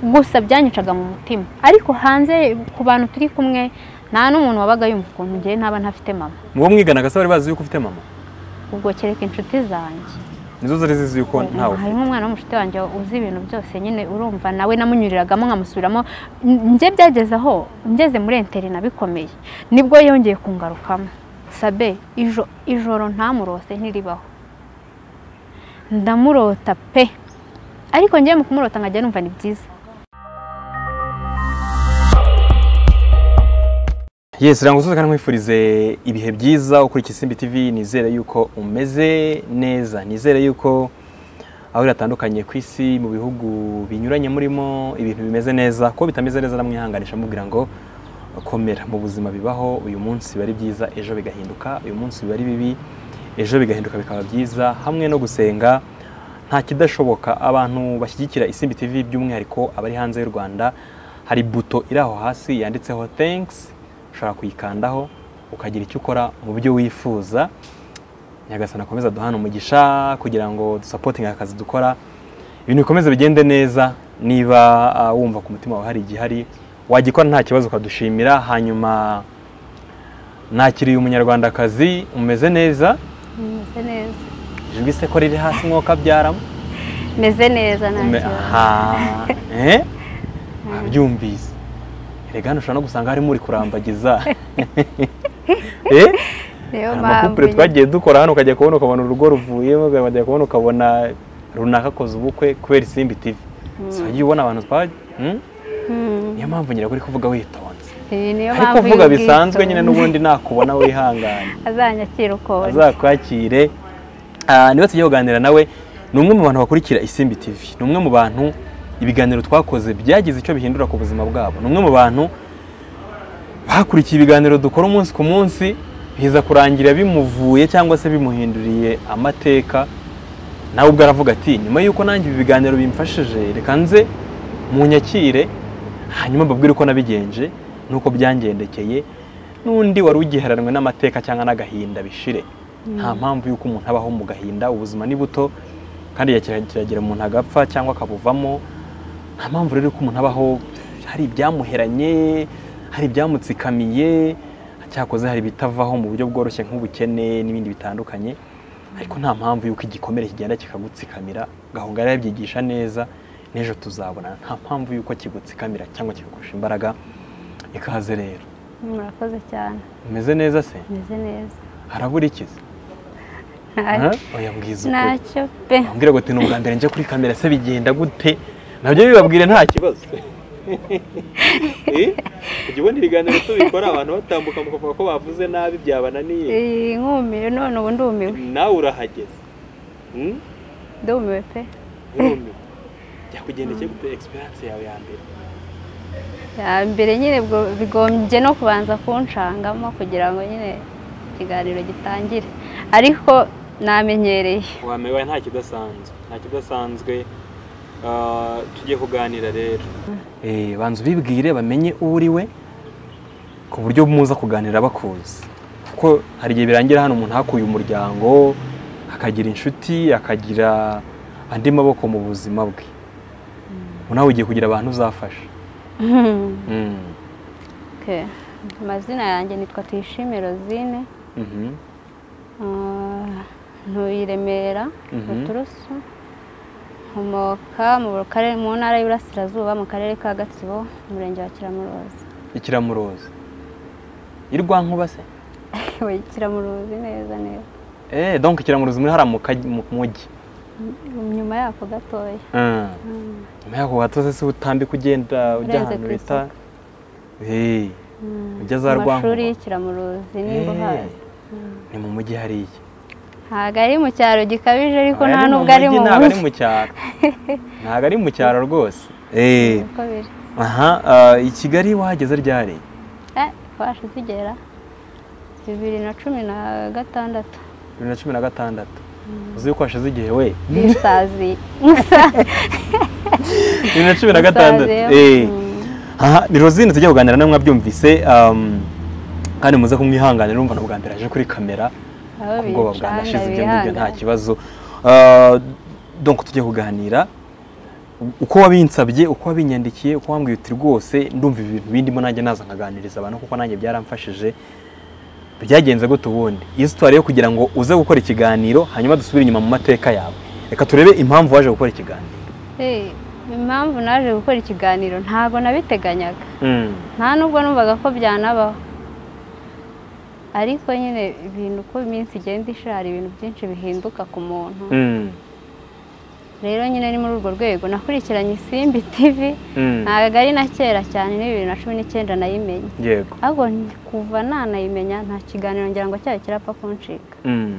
gusa byanyicaga mu mutima ariko hanze ku bantu turi kumwe nta n'umuntu wabaga yumva ukuntu ngewe ntaba ntafite mama mu bo mwiganaga se bari bazi yuko ufite mama ubwo kereka inshuti zanjye nizo zari zizi yuko ntawe ufite harimo umwana w'umushuti wanjye uzi ibintu byose nyine urumva nawe namunyuriragamo nkamusubiramo njye byageze aho ngeze muri interina bikomeye nibwo yongeye kungarukamo sabe ijo ijoro ntamurose ntiribaho ndamurota pe ariko ngewe mu kumurota nkajya numva ni byiza yesi rero ngusoze kandi nkwifurize ibihe byiza ukurikira isimbi tv nizere yuko umeze neza nizere yuko aho biratandukanye ku isi mu bihugu binyuranye murimo ibintu bimeze neza ko bitameze neza namwihanganisha mubwira ngo komera mu buzima bibaho uyu munsi biba ari byiza ejo bigahinduka uyu munsi biba ari bibi ejo bigahinduka bikaba byiza hamwe no gusenga nta kidashoboka abantu bashyigikira isimbi tv by'umwihariko abari hanze y'u rwanda hari buto iri aho hasi yanditseho thanks ushobora kuyikandaho ukagira icyo ukora mu byo wifuza nyagasana akomeza duhana umugisha kugira ngo dusapotinge akazi dukora ibintu bikomeze bigende neza niba ah, wumva ku mutima wawe hari igihari wagikora nta kibazo ukadushimira hanyuma nakiriye umunyarwandakazi umeze neza meze neza ijwi se ko riri hasi mwokabyaramo meze neza nta kibazo byumvise erega hano ushobora no gusanga harimo uri kurambagiza Eh? niyo hari mpamvu amakupure twagiye dukora hano ukajya kubona ukabona urugo ruvuyemo ukajya kubona ukabona runaka akoze ubukwe kubera isimbi tv so wagiye ubona abantu twa Hmm? Mm. niyo mpamvu ngira uri kuvuga witonze Eh, niyo ariko mpamvu uvuga y'ubwitonzi. bisanzwe nyine n'ubundi nakubona wihangane azanyakira ukuntu azakwakire Ah, niba tugiye kuganira nawe ni umwe mu bantu bakurikira isimbi tv ni umwe mu bantu ibiganiro twakoze byagize icyo bihindura ku buzima bwabo ni umwe mu bantu bakurikiye ibiganiro dukora umunsi ku munsi biza kurangira bimuvuye cyangwa se bimuhinduriye amateka nawe ubwo aravuga ati nyuma y'uko nanjye ibi biganiro bimfashije reka nze mu nyakire hanyuma mbabwire uko nabigenje n'uko byangendekeye n'undi wari ugiheranwe n'amateka cyangwa n'agahinda bishire nta mpamvu y'uko umuntu abaho mu gahinda ubuzima ni buto kandi igihe kira- kiragera umuntu agapfa cyangwa akabuvamo nta mpamvu rero y'uko umuntu abaho hari ibyamuheranye hari ibyamutsikamiye cyakoze hari ibitavaho mu buryo bworoshye nk'ubukene n'ibindi bitandukanye ariko nta mpamvu y'uko igikomere kigenda kikagutsikamira gahongara yabyigisha neza n'ejo tuzabonana nta mpamvu y'uko kigutsikamira cyangwa kikakurusha imbaraga ikaze rero murakoze cyane umeze neza se meze neza harabura ikiza Nta- oya mbwiza ukuri ntacyo pe ambwira ngo ati ni ubwa mbere njya kuri kamera se bigenda gute nabyo bibabwire nta kibazo Eh? ujya ubona ibiganiro tubikora abantu batambuka mukavuga ko bavuze nabi byabananiye Eh, nkumiwe none ubu ndumiwe nawe urahageze Hmm? ndumiwe pe urumiwe byakugendekeye gute egisperiyanse yawe ya mbere ya mbere nyine bwo- bigombye no kubanza kunshangamo kugira ngo nyine ikiganiro gitangire ariko namenyereye wamewe nta kidasanzwe nta kidasanzwe Ah, tujye kuganira rero banza ubibwire bamenye uwo uri we ku buryo muza kuganira bakuzi kuko hari igihe birangira hano umuntu hakuye umuryango akagira inshuti akagira andi maboko mu buzima bwe ubu nawe ugiye kugira abantu uzafasha Mm. Okay. amazina yanjye nitwa tuyishime rozine Mhm. Ah, ntuye i Remera Mhm. ruturusu nkomoka mu karere- mu ntara y'Iburasirazuba mu karere ka Gatsibo umurenge wa Kiramuruzi ikiramuroza irwankuba se Oya, Kiramuruzi neza neza eh donc ikiramuroza muri hariya mu kaj- mu mujyi Mm, nyuma yako gatoya Mm. Mm, nyuma yaho watose se utambika ugenda ujya Urenze ahantu ku bita isoko. Eh, mm. Ujya za Mu mashuri Rwankuba? y'ikiramuruzi Eh, niba uhazi ni mu mujyi hariya ntabwo ari mu cyaro gikabije ariko Aba nta yari mu nubwo ari mujyi, mu ntabwo ari mujyi mu cyaro ntabwo ari mu cyaro rwose Eh, Uko biri aha ah, i kigali wahageze ryari eh twaje tugera bibiri na cumi na gatandatu bibiri na cumi na gatandatu uzi yuko hashize igihe we n'isazi bibiri na cumi na gatandatu Eh. aha ni rosine tujya kuganira nawe mwabyumvise um, kandi muze kumwihanganira urumva na bwa mbere aje kuri kamera Aho ku bwoba bwanashize ibyo ngibyo nta bihangana. kibazo Ah, donc tujye kuganira uko wabinsabye uko wabinyandikiye uko wambwiye uti rwose ndumva ibi bintu bindimo nanjye naza nkaganiriza abantu kuko nanjye byaramfashije byagenze gute ubundi iyi sitwari yo kugira ngo uze gukora ikiganiro hanyuma dusubire inyuma mu mateka yawe reka turebe impamvu waje gukora ikiganiro Eh, impamvu naje gukora ikiganiro ntabwo nabiteganyaga nta nubwo numvaga ko byanabaho ariko nyine ibintu uko iminsi igenda ishira hari ibintu byinshi bihinduka ku muntu Mm. rero nyine ni muri urwo rwego nakurikiranye isimbi tivi Mm. ntabwo ari na kera cyane ni bibiri na cumi n'icyenda nayimenye yego ahubwo ni- kuva nanayimenya nta kiganiro ngira ngo cyaba kirapfa kuncika Mm.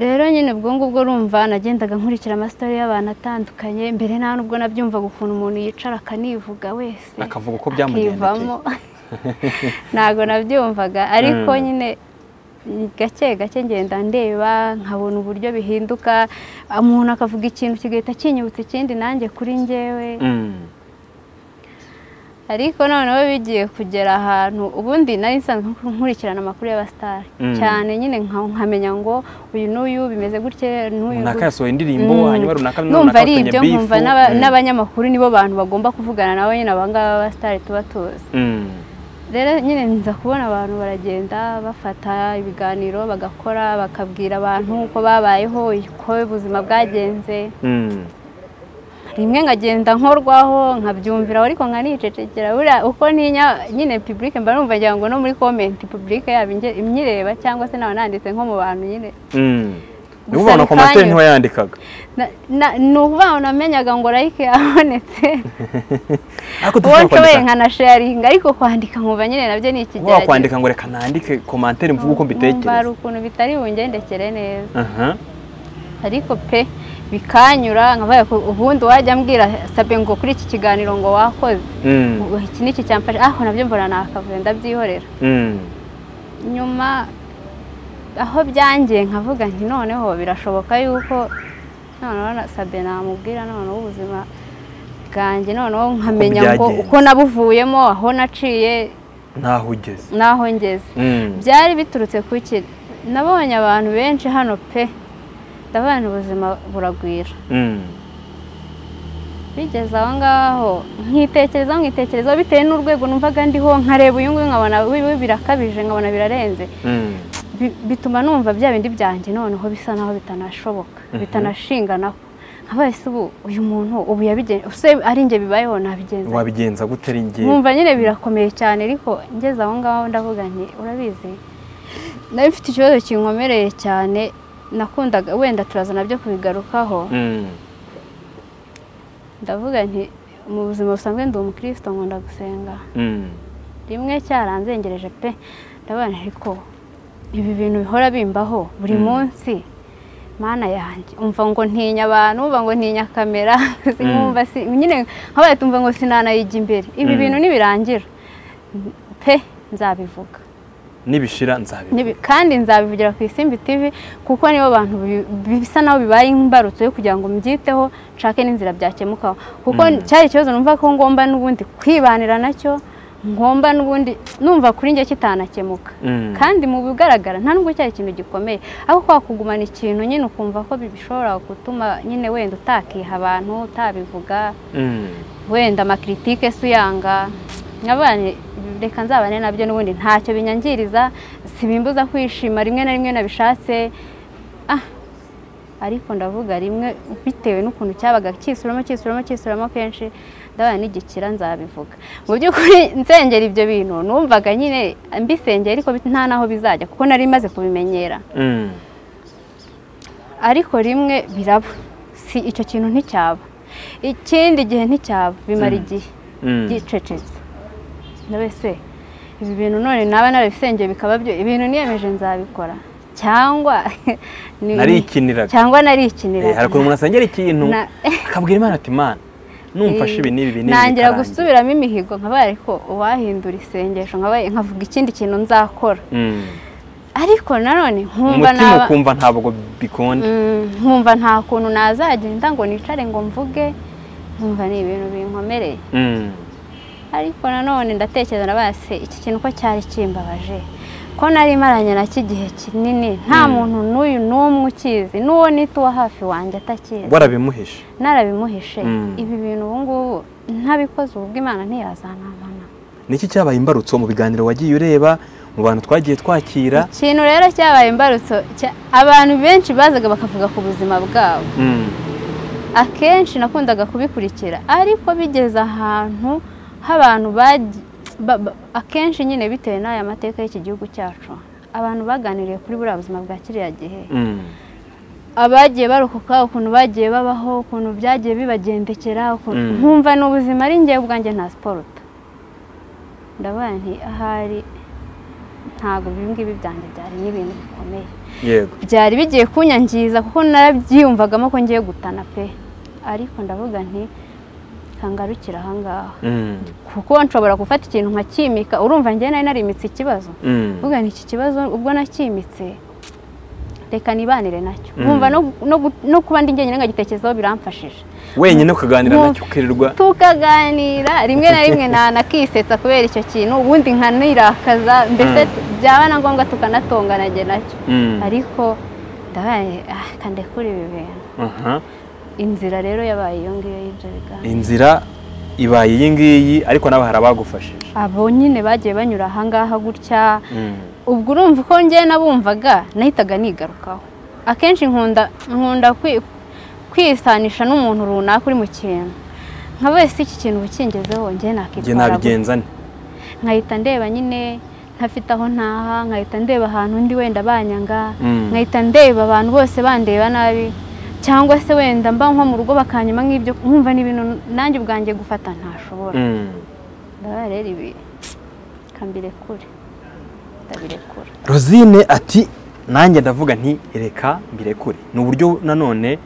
rero nyine ubwo ngubwo urumva nagendaga nkurikira amasitari y'abantu atandukanye mbere nta nubwo nabyumvaga ukuntu umuntu yicara akanivuga wese Akavuga uko byamugendekeye. akivamo. ntabwo nabyumvaga ariko Mm. nyine gake gake ngenda ndeba nkabona uburyo bihinduka umuntu akavuga ikintu kigahita kinyibutsa ikindi nanjye kuri njyewe Mm. ariko noneho bigiye kugera ahantu ubundi nari nsanzwe nkurikirana amakuru y'abasitari Mm. cyane nyine nka- nkamenya ngo uyu n'uyu bimeze gutya n'uyu runaka gutya. yasohoye indirimbo Mm. hanyuma runaka numva ari bafatanye ibyo beef. nkumva n'aba- Mm. n'abanyamakuru nibo bantu bagomba kuvugana nabo nyine abangaba b'abasitari tuba tuzi Mm. rero nyine nza kubona abantu baragenda bafata ibiganiro bagakora bakabwira abantu uko babayeho uko ubuzima bwagenze Mm. rimwe nkagenda nkorwaho nkabyumvira ariko nkanicecekera buriya uko ninya nyine public mba numva ngira ngo no muri comment public yaba inge- imyireba cyangwa se naba nanditse nko mu bantu nyine Mm. Gusa niba ubona komantere bikanyura. ntiwayandikaga Na- na- ni ukuvuga ngo namenyaga ngo like yabonetse ariko uwo dushobora nshoboye kwandika nkanasharinga ariko kwandika nkumva nyine nabyo ni waba ikigeragezo kwandika ngo reka nandike komantere mvuge uko Nkumva hari mbitekereza ukuntu bitari bungendekere neza Aha. ariko pe bikanyura nkavuga ko ubundi wajya ambwira sabe ngo kuri iki kiganiro ngo wakoze Mm. ngo iki niki cyamfashe aho nabyo mbona nakavuye ndabyihorera Mm. nyuma aho byangiye nkavuga nti noneho birashoboka yuko noneho na sabe namubwira noneho ubuzima bwanjye noneho nkamenya ngo byagenze. uko nabuvuyemo aho naciye ntaho ugeze n'aho ngeze Mm. byari biturutse ku ki nabonye abantu benshi hano pe ndavuga nti ubuzima buragwira Mm. bigeze aho ngaho nkitekerezaho nkitekerezaho bitewe n'urwego numvaga ndiho nkareba uyu nguyu nkabona wiwe birakabije nkabona birarenze Mm. Bi- bituma numva bya bindi byanjye noneho bisa naho bitanashoboka bitanashinganaho nkabaye se ubu uyu muntu ubu yabigenje se ari njye bibayeho nabigenza wabigenza gute ari njye nkumva nyine birakomeye cyane ariko ngeze aho ngaho ndavuga nti urabizi nawe mfite ikibazo kinkomereye cyane nakundaga wenda turaza nabyo kubigarukaho Mm. ndavuga nti mu buzima busanzwe ndi umukirisito nkunda gusenga Mm. rimwe cyaranzengereje pe ndavuga nti ariko ibi bintu bihora bimbaho buri Mm. munsi mana yanjye umva ngo ntinya abantu umva ngo ntinya kamera si- Mm. nkumva si- nyine nkabaye tumva ngo sinanayijya imbere ibi Mm. bintu nibirangira pe nzabivuga nibishira nzabivuga Nibi- kandi nzabivugira ku isimbi tivi kuko nibo bantu bi- bi- bisa naho bibaye imbarutso yo kugira ngo mbyiteho nshake n'inzira byakemukaho kuko Mm. cyari ikibazo numva ko ngomba n'ubundi kwibanira nacyo ngomba n'ubundi numva kuri njye kitanakemuka Mm. kandi mu bigaragara nta nubwo cyari ikintu gikomeye ariko kwa kugumana ikintu nyine ukumva ko bishobora gutuma nyine wenda utakiha abantu utabivuga Mm. wenda amakiritike se uyanga nk'abana reka nzabane nabyo n'ubundi ntacyo binyangiriza sibimbuza kwishima rimwe na rimwe nabishatse ah ariko ndavuga rimwe bitewe n'ukuntu cyabaga kisuramo kisuramo kisuramo kenshi ndabana n'igikira nzabivuga mu by'ukuri nsengera ibyo bintu numvaga nyine mbisengera ariko bit- nta n'aho bizajya kuko nari maze kubimenyera Mm. ariko rimwe biraba si icyo kintu nticyaba ikindi gihe nticyaba bimara Mm. igihe Mm. byicecetse ndabese ibi bintu none naba narabisengeye bikaba byo ibintu niyemeje nzabikora cyangwa ni- narikiniraga cyangwa Eh, hari narikiniraga ukuntu umuntu asengera ikintu Na- akabwira imana ati mana numfashe ibi n'ibi n'ibi nangira bikarangira." gusubiramo imihigo nkabaye ariko uwahindura isengesho nkabaye nkavuga ikindi kintu nzakora Mm. ariko nanone nkumva umutima naba ukumva ntabwo bikunda Mm, nkumva nta kuntu nazagenda ngo nicare ngo mvuge nkumva ni ibintu binkomereye Mm. ariko nanone ndatekereza na base iki kintu ko cyari kimbabaje ko nari maranye nacyo igihe kinini nta muntu n'uyu n'umwe ukizi n'uwo nita uwa hafi wanjye atakizi warabimuhishe narabimuhishe Mm. ibi bintu ubu ngubu ntabikoze ubwo imana ntiyazanabona niki cyabaye imbarutso mu biganiro wagiye ureba mu bantu twagiye twakira ikintu rero cyabaye imbarutso cya- abantu benshi bazaga bakavuga ku buzima bwabo Mm. akenshi nakundaga kubikurikira ariko bigeze ahantu h'abantu bagi- ba- ba- akenshi nyine bitewe n'aya mateka y'iki gihugu cyacu abantu baganiriye kuri buriya buzima bwa kiriya gihe Mm. abagiye barokoka ukuntu bagiye babaho ukuntu byagiye bibagendekera ukuntu Mm. nkumva ni ubuzima ari njyewe ubwanjye nta siporuta ndavuga nti ahari ntabwo ibi ngibi byanjye byari n'ibintu bikomeye yego byari bigiye kunyangiza kuko narabyiyumvagamo ko ngiye gutana pe ariko ndavuga nti kangarukira ahangaha Mm. kuko nshobora gufata ikintu nkakimika urumva njye nari narimitse ikibazo Mm. Vuga ni iki kibazo ubwo nakimitse reka nibanire nacyo Mm. nkumva no- no gu- no kuba ndi njyenyine nkagitekerezaho biramfashije wenyine ukaganira Mu- nacyo ukirirwa tukaganira rimwe na rimwe na- nakisetsa kubera icyo kintu ubundi nkanirakaza mbese byaba na ngombwa tukanatongana njye nacyo Mm. ariko ndabaye ah, kandekura ibi bintu Aha. inzira rero yabaye iyo ngiyo y'ibyo biganiro inzira ibaye iyi ngiyi ariko nawe hari abagufashije abo nyine bagiye banyura ahangaha gutya Mm. ubwo urumva uko njye nabumvaga nahitaga nigarukaho akenshi nkunda nkunda kwi- kwisanisha n'umuntu runaka uri mu kintu nka wese iki kintu uba ukingezeho njye njye nakitwara gute? nabigenza nte nkahita ndeba nyine ntafite aho ntaha nkahita ndeba ahantu undi wenda banyanga Mm. nkahita ndeba abantu bose bandeba nabi cyangwa se wenda mba nko mu rugo bakanyuma nk'ibyo nkumva n'ibintu nanjye ubwanjye gufata ntashobora Mm. ndabona rero ibi kambirekure ndabirekura rosine ati nanjye ndavuga nti reka mbirekure ni uburyo nanone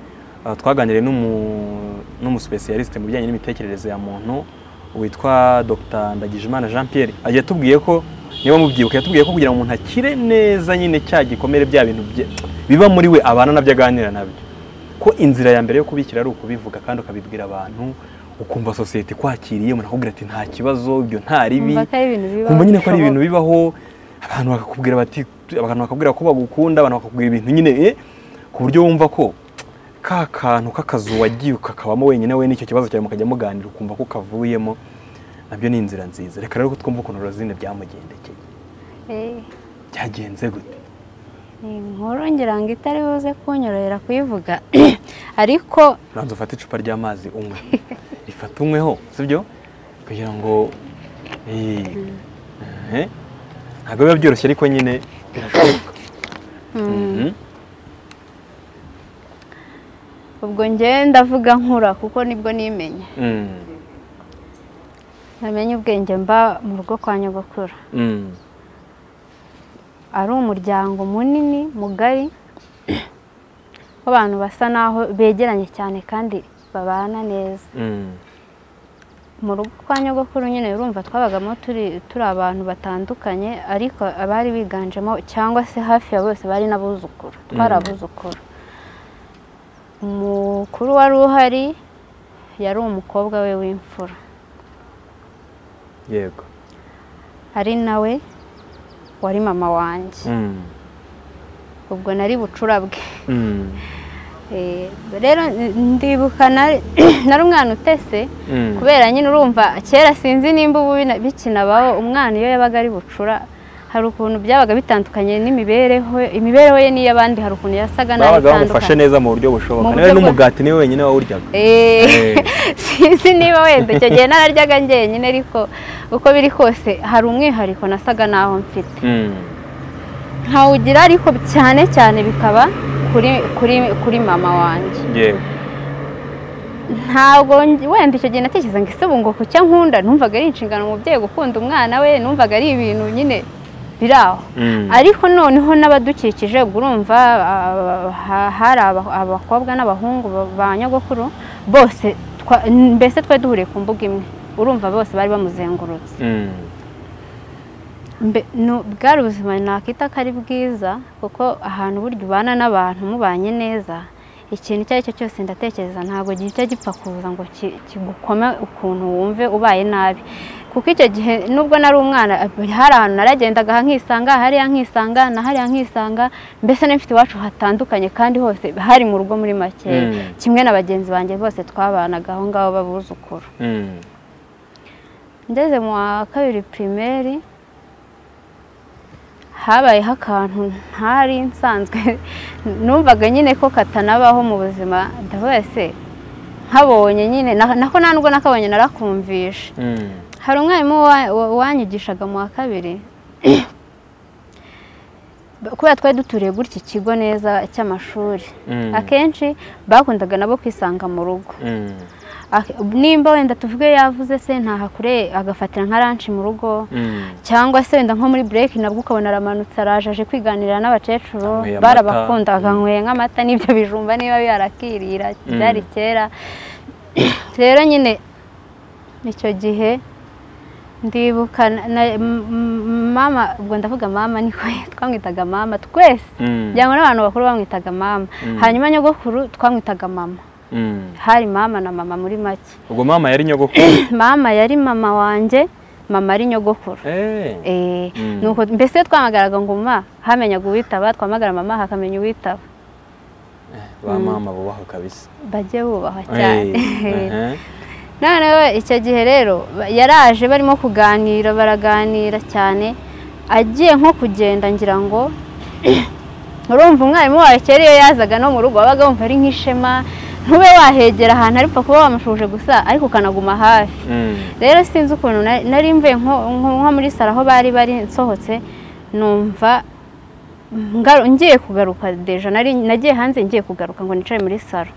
ah, twaganiriye n'umu- n'umusipesiyalisite mu bijyanye n'imitekerereze ya muntu witwa dr ndagijimana jean pierre agiye atubwiye ko niba mubyibuka yatubwiye ko kugira ngo umuntu akire neza nyine cya gikomere bya bintu bye- biba muri we abana nabyo aganira nabyo ko inzira ya mbere yo kubikira ari ukubivuga kandi ukabibwira abantu ukumva sosiyete ikwakiriye umuntu akubwira ati nta kibazo ibyo nta ribi Kumva ko ari ibintu bibaho, kumva nyine ko ari ibintu bishoboka. bibaho abantu bakakubwira bati abantu bakakubwira ko bagukunda abantu bakakubwira ibintu nyine eh, ku buryo wumva ko ka kantu k'akazu wagiye ukakabamo wenyine we n'icyo kibazo cyawe mukajya muganira ukumva ko kavuyemo nabyo ni inzira nziza reka rero ko twumva ukuntu rozine byamugendekeye Eh, byagenze gute ni inkuru ngira ngo itari buze kunyorohera kuyivuga ariko ubanza ufate icupa ry'amazi unywe rifata unyweho sibyo kugira ngo eh, eh, ntabwo biba byoroshye ariko nyine birashoboka Mhm. ubwo ngewe ndavuga nkura kuko nibwo nimenye Mm. namenye ubwenge mba mu rugo kwa nyogokuru Mm. ari umuryango munini mugari w'abantu basa naho begeranye cyane kandi babana neza Mm. mu rugo kwa nyogokuru nyine urumva twabagamo turi turi abantu batandukanye ariko abari biganjemo cyangwa se hafi ya bose bari n'abuzukuru twari Mm. abuzukuru umukuru wari uhari yari umukobwa we w'imfura yego ari nawe wari mama wanjye Mm. ubwo nari bucura bwe Mm. Eh, rero ndibuka nari nari umwana utese Mm. kubera nyine urumva kera sinzi nimba ubu bina- bikinabaho umwana iyo yabaga ari bucura hari ukuntu byabaga bitandukanye n'imibereho imibereho ye n'iy'abandi hari ukuntu yasaga nabi babaga bamufashe itandukanye neza mu buryo bushoboka Mu buryo bwa- niba n'umugati niwe wenyine wawuryaga Eh, Eh. sinzi niba wenda icyo gihe nararyaga njyenyine ariko uko biri kose hari umwihariko nasaga naho mfite Mm. nkawugira ariko cyane cyane bikaba kuri kuri kuri mama wanjye yego ntabwo nj- wenda icyo gihe natekereza ngo ese ubu ngo kucya nkunda numvaga ari inshingano umubyeyi gukunda umwana we numvaga ari ibintu nyine biri aho Mm. ariko noneho n'abadukikije ubwo urumva ah, ha- hari aba- abakobwa n'abahungu ba- ba nyogokuru bose twa- mbese twari duhuriye ku mbuga imwe urumva bose bari bamuzengurutse Mm. Mbe- no- bwari ubuzima nakwita ko ari bwiza kuko ahantu burya ubana n'abantu mubanye neza ikintu icyo ari cyo cyose ndatekereza ntabwo gihita gipfa kuza ngo ki- kigukome ukuntu wumve ubaye nabi kuko icyo gihe nubwo nari umwana hari ahantu naragendaga aha nkisanga hariya nkisanga na hariya nkisanga mbese n'imfite iwacu hatandukanye kandi hose hari mu rugo muri makeya Mm. kimwe na bagenzi banjye bose twabanaga aho ngaho b'abuzukuru Mm. ngeze mu wa kabiri pirimeri habayeho akantu ntari nsanzwe numvaga nyine ko katanabaho mu buzima ndavuga se nkabonye nyine na- nako nta nubwo nakabonye narakumvisha Mm. hari umwarimu wa- wa- wanyigishaga mu wa kabiri kubera twari duturiye gutya ikigo neza cy'amashuri Mm. akenshi bakundaga nabo kwisanga mu rugo Mm. Ak- nimba wenda tuvuge yavuze se ntahakureye agafatira nka ranshi mu rugo Mm. cyangwa se wenda nko muri bureki nabwo ukabona aramanutse araje aje kwiganira Anyweye n'abakecuru amata. barabakundaga nyweye nk'amata n'ibyo bijumba niba biharakirira Mm. byari kera rero nyine icyo gihe ndibuka na- na- m- m- mama ubwo ndavuga mama niko twamwitaga mama twese Mm. byangwa n'abantu bakuru bamwitaga mama Mm. hanyuma nyogokuru twamwitaga mama Mm. hari mama na mama muri make ubwo mama yari nyogokuru mama yari mama wanjye mama ari nyogokuru Eh. Eh, Mm. nuko mbese iyo twamagaraga ngo ma hamenyaga uwitaba twamagara mama hakamenya uwitaba ba mama bubaha kabisa bajye bubahwa Eh. cyane Eh. noneho icyo gihe rero ba- yaraje barimo kuganira baraganira cyane agiye nko kugenda ngira ngo urumva umwarimu wawe kera iyo yazaga no mu rugo wabaga wumva ari nk'ishema ntube wahegera ahantu ariko kuba wamushuje gusa ariko ukanaguma hafi Mm. rero sinzi ukuntu na- nari mvuye nko nko- nko muri saro aho bari bari nsohotse numva ngaru- ngiye kugaruka deja nari nagiye hanze ngiye kugaruka ngo nicare muri saro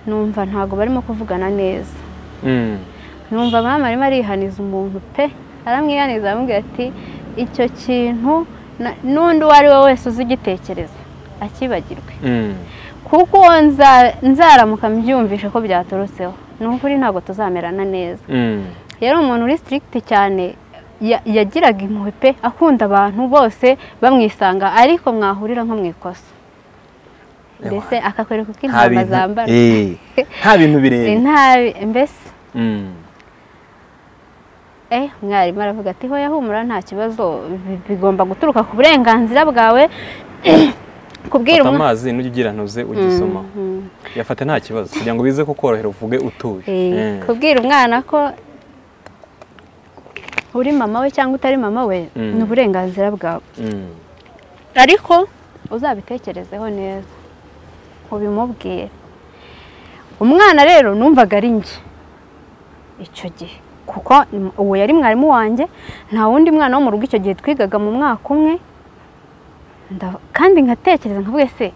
numva ntabwo barimo kuvugana neza Mm. numva mama arimo arihaniza umuntu pe aramwihaniza aramubwira ati icyo kintu na- n'undi uwo ari we wese uzi igitekereza akibagirwe Mm. kuko uwo nza- nzaramuka mbyumvishe ko byaturutseho ni ukuri ntabwo tuzamerana neza Mm. yari umuntu uri sitirigiti cyane ya- yagiraga impuhwe pe akunda abantu bose bamwisanga ariko mwahurira nko mu ikosa mbese akakwereka uko nta intama bintu zambara Eh. nta bintu Eh, bireba ntabi mbese Mm. eh mwarimu aravuga ati hoya humura nta kibazo bi- bigomba guturuka ku burenganzira bwawe kubwira fata umwana amazi n'ujya ugira ntuze ugisoma yafata nta kibazo kugira ngo bize kukorohera uvuge utuje Eh, Eh. kubwira umwana ko uri mama we cyangwa utari mama we Mm. ni uburenganzira bwawe Mm. ariko uzabitekerezeho neza ubimubwire umwana rero numvaga ari njye icyo gihe kuko uwo yari mwarimu wanjye nta wundi mwana wo mu rugo icyo gihe twigaga mu mwaka umwe Nda- kandi nkatekereza nkavuga se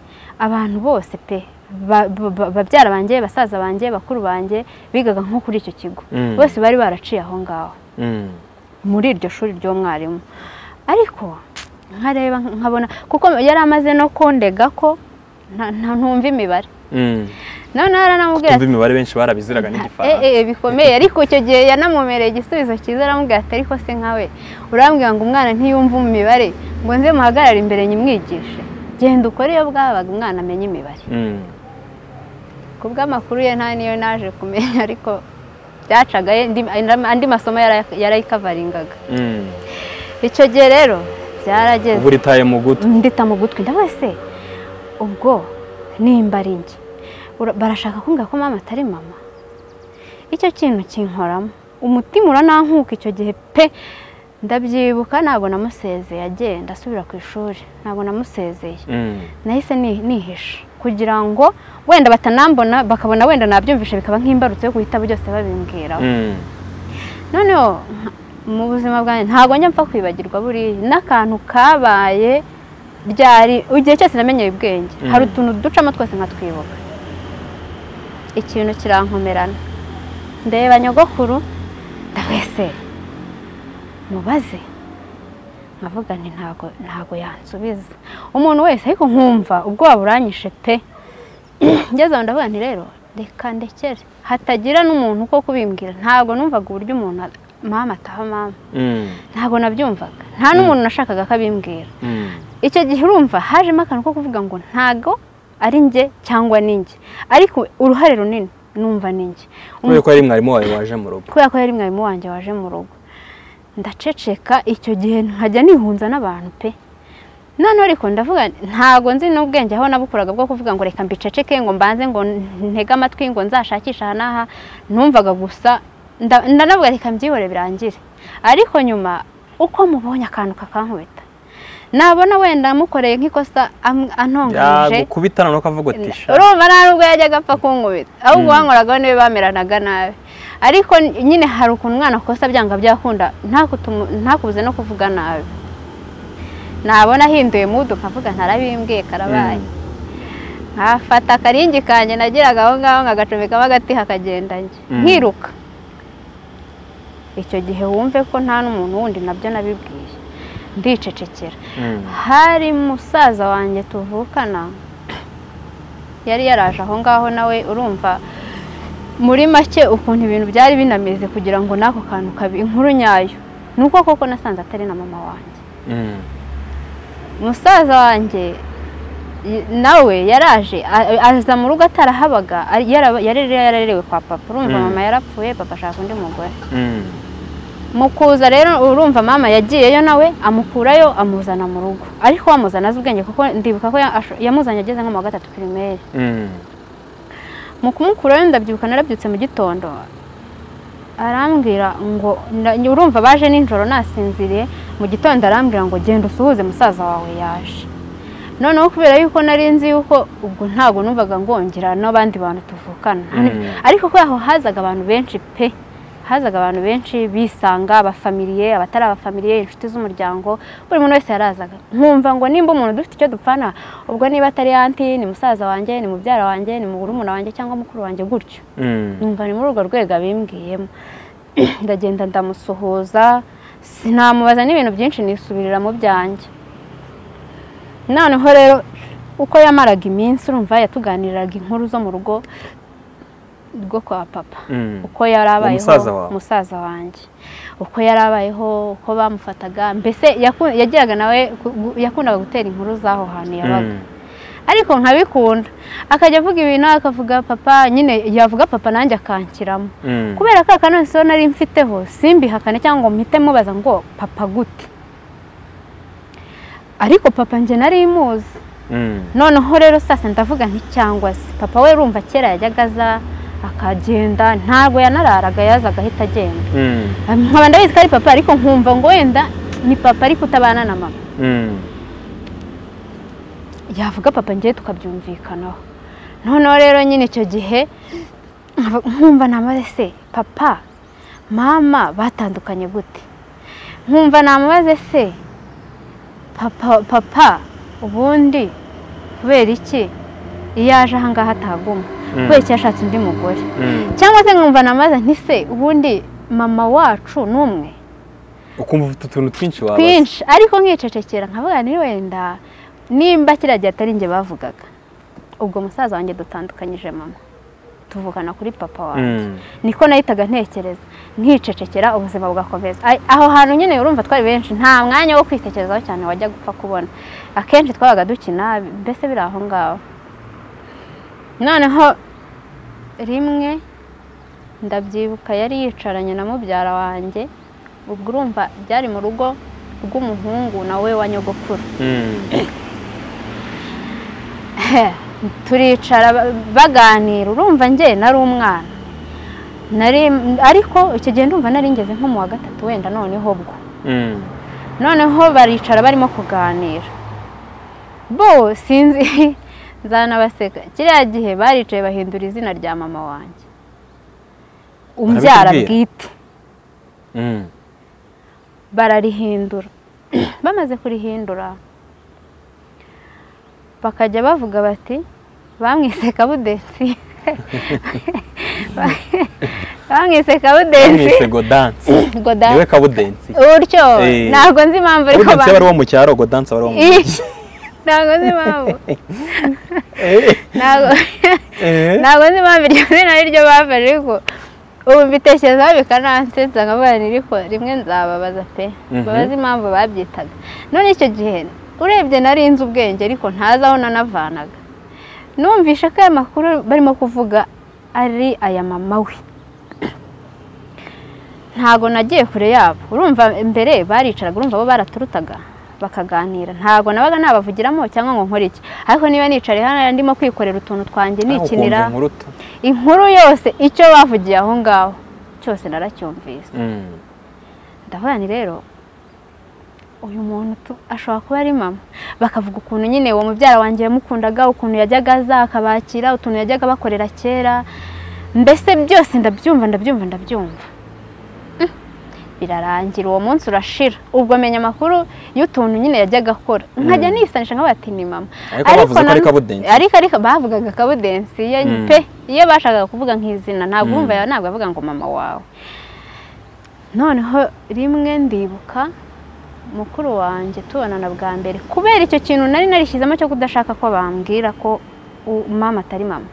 abantu bose pe ba- ba- ba- babyara banjye basaza banjye bakuru banjye bigaga nko kuri icyo kigo Mm. bose bari baraciye aho ngaho Mm. muri iryo shuri ry'umwarimu ariko nkareba nkabona kuko yari amaze no kundega ko nta- nta- ntumva imibare Mm. noneho aranamubwira Tumva imibare benshi barabiziraga eh, n'igifaransa eh, bikomeye ariko icyo gihe yanamumereye igisubizo cyiza aramubwira ati ariko se nkawe urambwira ngo umwana ntiyumve imibare ngo nze muhagarare imbere nyimwigishe genda ukore iyo bwabaga umwana amenya imibare Mm. ku bw'amakuru ye nta niyo naje kumenya ariko byacaga ye- andi- andi masomo yara- yarayikavaringaga Mm. icyo gihe rero byarageze uba uritaye mu gutwi ndita mu gutwi ndavuga se ubwo nimba ari njye Ura- barashaka kumbwira ko mama atari mama icyo kintu kinkoramo umutima uranankuka icyo gihe pe ndabyibuka ntabwo namusezeye agenda asubira ku ishuri ntabwo namusezeye Mm. nahise ni- nihisha kugira ngo wenda batanambona bakabona wenda nabyumvisha bikaba nk'imbarutso yo guhita byose babimbwiraho Mm. noneho nka- mu buzima bwanjye ntabwo njya mpfa kwibagirwa buriya n'akantu kabaye ryari igihe cyose namenyeye ubwenge Mm. hari utuntu ducamo twose nkatwibuka ikintu kirankomerana ndeba nyogokuru ndawese mubaze nkavuga nti ntago ntago yansubiza umuntu wese ariko nkumva ubwoba buranyishe pe ngeze aho ndavuga nti rero reka ndekere hatagira n'umuntu ko kubimbwira ntabwo numvaga uburyo umuntu a- mama ataha mama Mm. ntabwo nabyumvaga nta n'umuntu nashakaga ko abimbwira Mm. icyo gihe urumva hajemo akantu ko kuvuga ngo ntago ari njye cyangwa ni njye ariko uruhare runini numva ni njye kubera ko yari mwarimu wawe waje mu rugo kubera ko yari mwarimu wanjye waje mu rugo ndaceceka icyo gihe nkajya nihunza n'abantu pe noneho ariko ndavuga ntabwo nzi n'ubwenge aho nabukuraga bwo kuvuga ngo reka mbiceceke ngo mbanze ngo ntege amatwi ngo nzashakishe aha n'aha numvaga gusa nda- ndanavuga reka mbyihore birangire ariko nyuma uko mubonye akantu kakankubita nabona wenda mukoreye nk'ikosa am- antonganyije yagukubita noneho ukavuga uti "Sha, urumva nta nubwo yajyaga apfa kunkubita ahubwo wankoragaho niwe bameranaga nabi ariko nyine hari ukuntu umwana akosa byanga byakunda ntakutumu- ntakubuze no kuvuga nabi nabona ahinduye mudu nkavuga ntarabimbwiye karabaye Mm. nkafata akaringi kanjye nagiraga aho ngaho nkagacomekamo agati hakagenda njye Mm. nkiruka icyo gihe wumve ko nta n'umuntu wundi nabyo nabibwiye ndicecekera Mm. hari musaza wanjye tuvukana yari yaraje aho ngaho nawe urumva muri make ukuntu ibintu byari binameze kugira ngo n'ako kantu kabi inkuru nyayo ni uko koko nasanze atari na mama wanjye Mm. musaza wanjye y- nawe yaraje a- aza mu rugo atarahabaga ari- yara- yari yararerewe kwa papa urumva Mm. mama yarapfuye papa ashaka undi mugore Mm. mu kuza rero urumva mama yagiyeyo nawe amukurayo amuzana mu rugo ariko wamuzana azi ubwenge kuko ndibuka ko ya- asho- yamuzanye ageze nko mu wa gatatu pirimeri Mm. mu kumukurayo ndabyibuka narabyutse mu gitondo arambwira ngo nda- urumva baje nijoro nasinziriye mu gitondo arambwira ngo genda usuhuze musaza wawe yaje noneho kubera yuko nari nzi yuko ubwo ntabwo numvaga ngongera n'abandi bantu tuvukana Mm. ariko ko aho hazaga abantu benshi pe hazaga abantu benshi bisanga abafamiliye abatari abafamiliye inshuti z'umuryango buri muntu wese yarazaga nkumva ngo nimba umuntu dufite icyo dupfana ubwo niba atari anti ni musaza wanjye ni mubyara wanjye ni murumuna wanjye cyangwa mukuru wanjye gutyo Mm. numva ni muri urwo rwego abimbwiyemo ndagenda ndamusuhuza sinamubaza n'ibintu byinshi nisubirira mu byanjye noneho rero uko yamaraga iminsi urumva yatuganiriraga inkuru zo mu rugo rwo kwa papa Mm. uko yari abayeho musaza wawe. musaza wanjye uko yari abayeho uko bamufataga mbese yaku- yagiraga nawe ku- gu- yakundaga gutera inkuru z'aho hantu yabaga Mm. ariko nkabikunda akajya avuga ibintu akavuga papa nyine yavuga papa nanjye akanshyiramo Mm. kubera ko akanonsi nari mfiteho simbihakane cyangwa ngo mpite mubaza ngo papa gute ariko papa njye nari muzi Mm. noneho rero sasa ndavuga nti cyangwa se papa we urumva kera yajyaga aza akagenda ntabwo yanararaga yazaga ahita agenda Mm. nkaba ndabizi ko ari papa ariko nkumva ngo wenda ni papa ariko utabana na mama Mm. yavuga papa ngiye tukabyumvikanaho noneho rero nyine icyo gihe nkav- nkumva namaze se papa mama batandukanye gute nkumva namaze se papa papa ubundi kubera iki iyo aje ahangaha ataguma Mm. kubera iki yashatse undi mugore Mm. cyangwa se nkumva namaze nti se ubundi mama wacu ni umwe ukumva ufite utuntu twinshi wabaza twinshi ariko nkicecekera nkavuga ni wenda nimba kiriya gihe atari njye bavugaga ubwo musaza wanjye dutandukanyije mama tuvukana kuri papa wawe Mm. niko nahitaga ntekereza nkicecekera ubuzima bugakomeza Ai- aho hantu nyine urumva twari benshi nta mwanya wo kwitekerezaho cyane wajya gupfa kubona akenshi twabaga dukina mbese biri aho ngaho noneho rimwe ndabyibuka yari yicaranye na mubyara wanjye ubwo urumva byari mu rugo rw'umuhungu nawe wa nyogokuru Mm. turicara ba- baganira urumva njye nari umwana nari ariko icyo gihe ndumva nari ngeze nko mu wa gatatu wenda noneho bwo Mm. noneho baricara barimo kuganira bo sinzi nzanabaseka kiriya gihe baricaye bahindura izina rya mama wanjye umbyara Barabikubwira? bwite Mm. bararihindura bamaze kurihindura bakajya bavuga bati bamwise kabudensi bamwise bamwise kabudensi godansi goda niwe kabudensi utyo Eh. ntabwo nzi impamvu ariko kabudensi ba- aba ari uwo mu cyaro godansi aba ari uwo mu Ih, ntabwo nzi impamvu ntabwo Eh. ntabwo nzi impamvu iryo zina ari ryo bafashe ariko ubu mbitekerezaho bikanansetsa nkavuga nti ariko rimwe nzababaza pe Mhm. babaze impamvu babyitaga none icyo gihe urebye nari nzi ubwenge ariko ntazi aho nanavanaga numvishe ko aya makuru barimo kuvuga ari aya mama we ntago nagiye kure yabo urumva mbere baricaraga urumva bo baraturutaga bakaganira ntago nabaga nabavugiramo cyangwa ngo nkore iki ariko niba nicaye hano ndimo kwikorera utuntu twanjye nikinira ukumva inkuruta inkuru yose icyo bavugiye aho ngaho cyose naracyumvise Mm. ndavuga ni rero uyu muntu tu- ashobora kuba ari mama bakavuga ukuntu nyine uwo mubyara wanjye yamukundaga ukuntu yajyaga aza akabakira utuntu yajyaga bakorera kera mbese byose ndabyumva ndabyumva ndabyumva Mm. birarangira uwo munsi urashira ubwo menya amakuru y'utuntu nyine yajyaga akora nkajya nisanisha nkavuga ati ni mama Ariko bavuze ko na- ari kabudensi. ariko ariko bavugaga kabudensi ye Mm. pe iyo bashakaga kuvuga nk'izina ntabwo Mm. wumva yawe ntabwo avuga ngo mama wawe noneho rimwe ndibuka mukuru wanjye tubonana bwa mbere kubera icyo kintu nari narishyizemo cyo kudashaka ko bambwira ko u- mama atari mama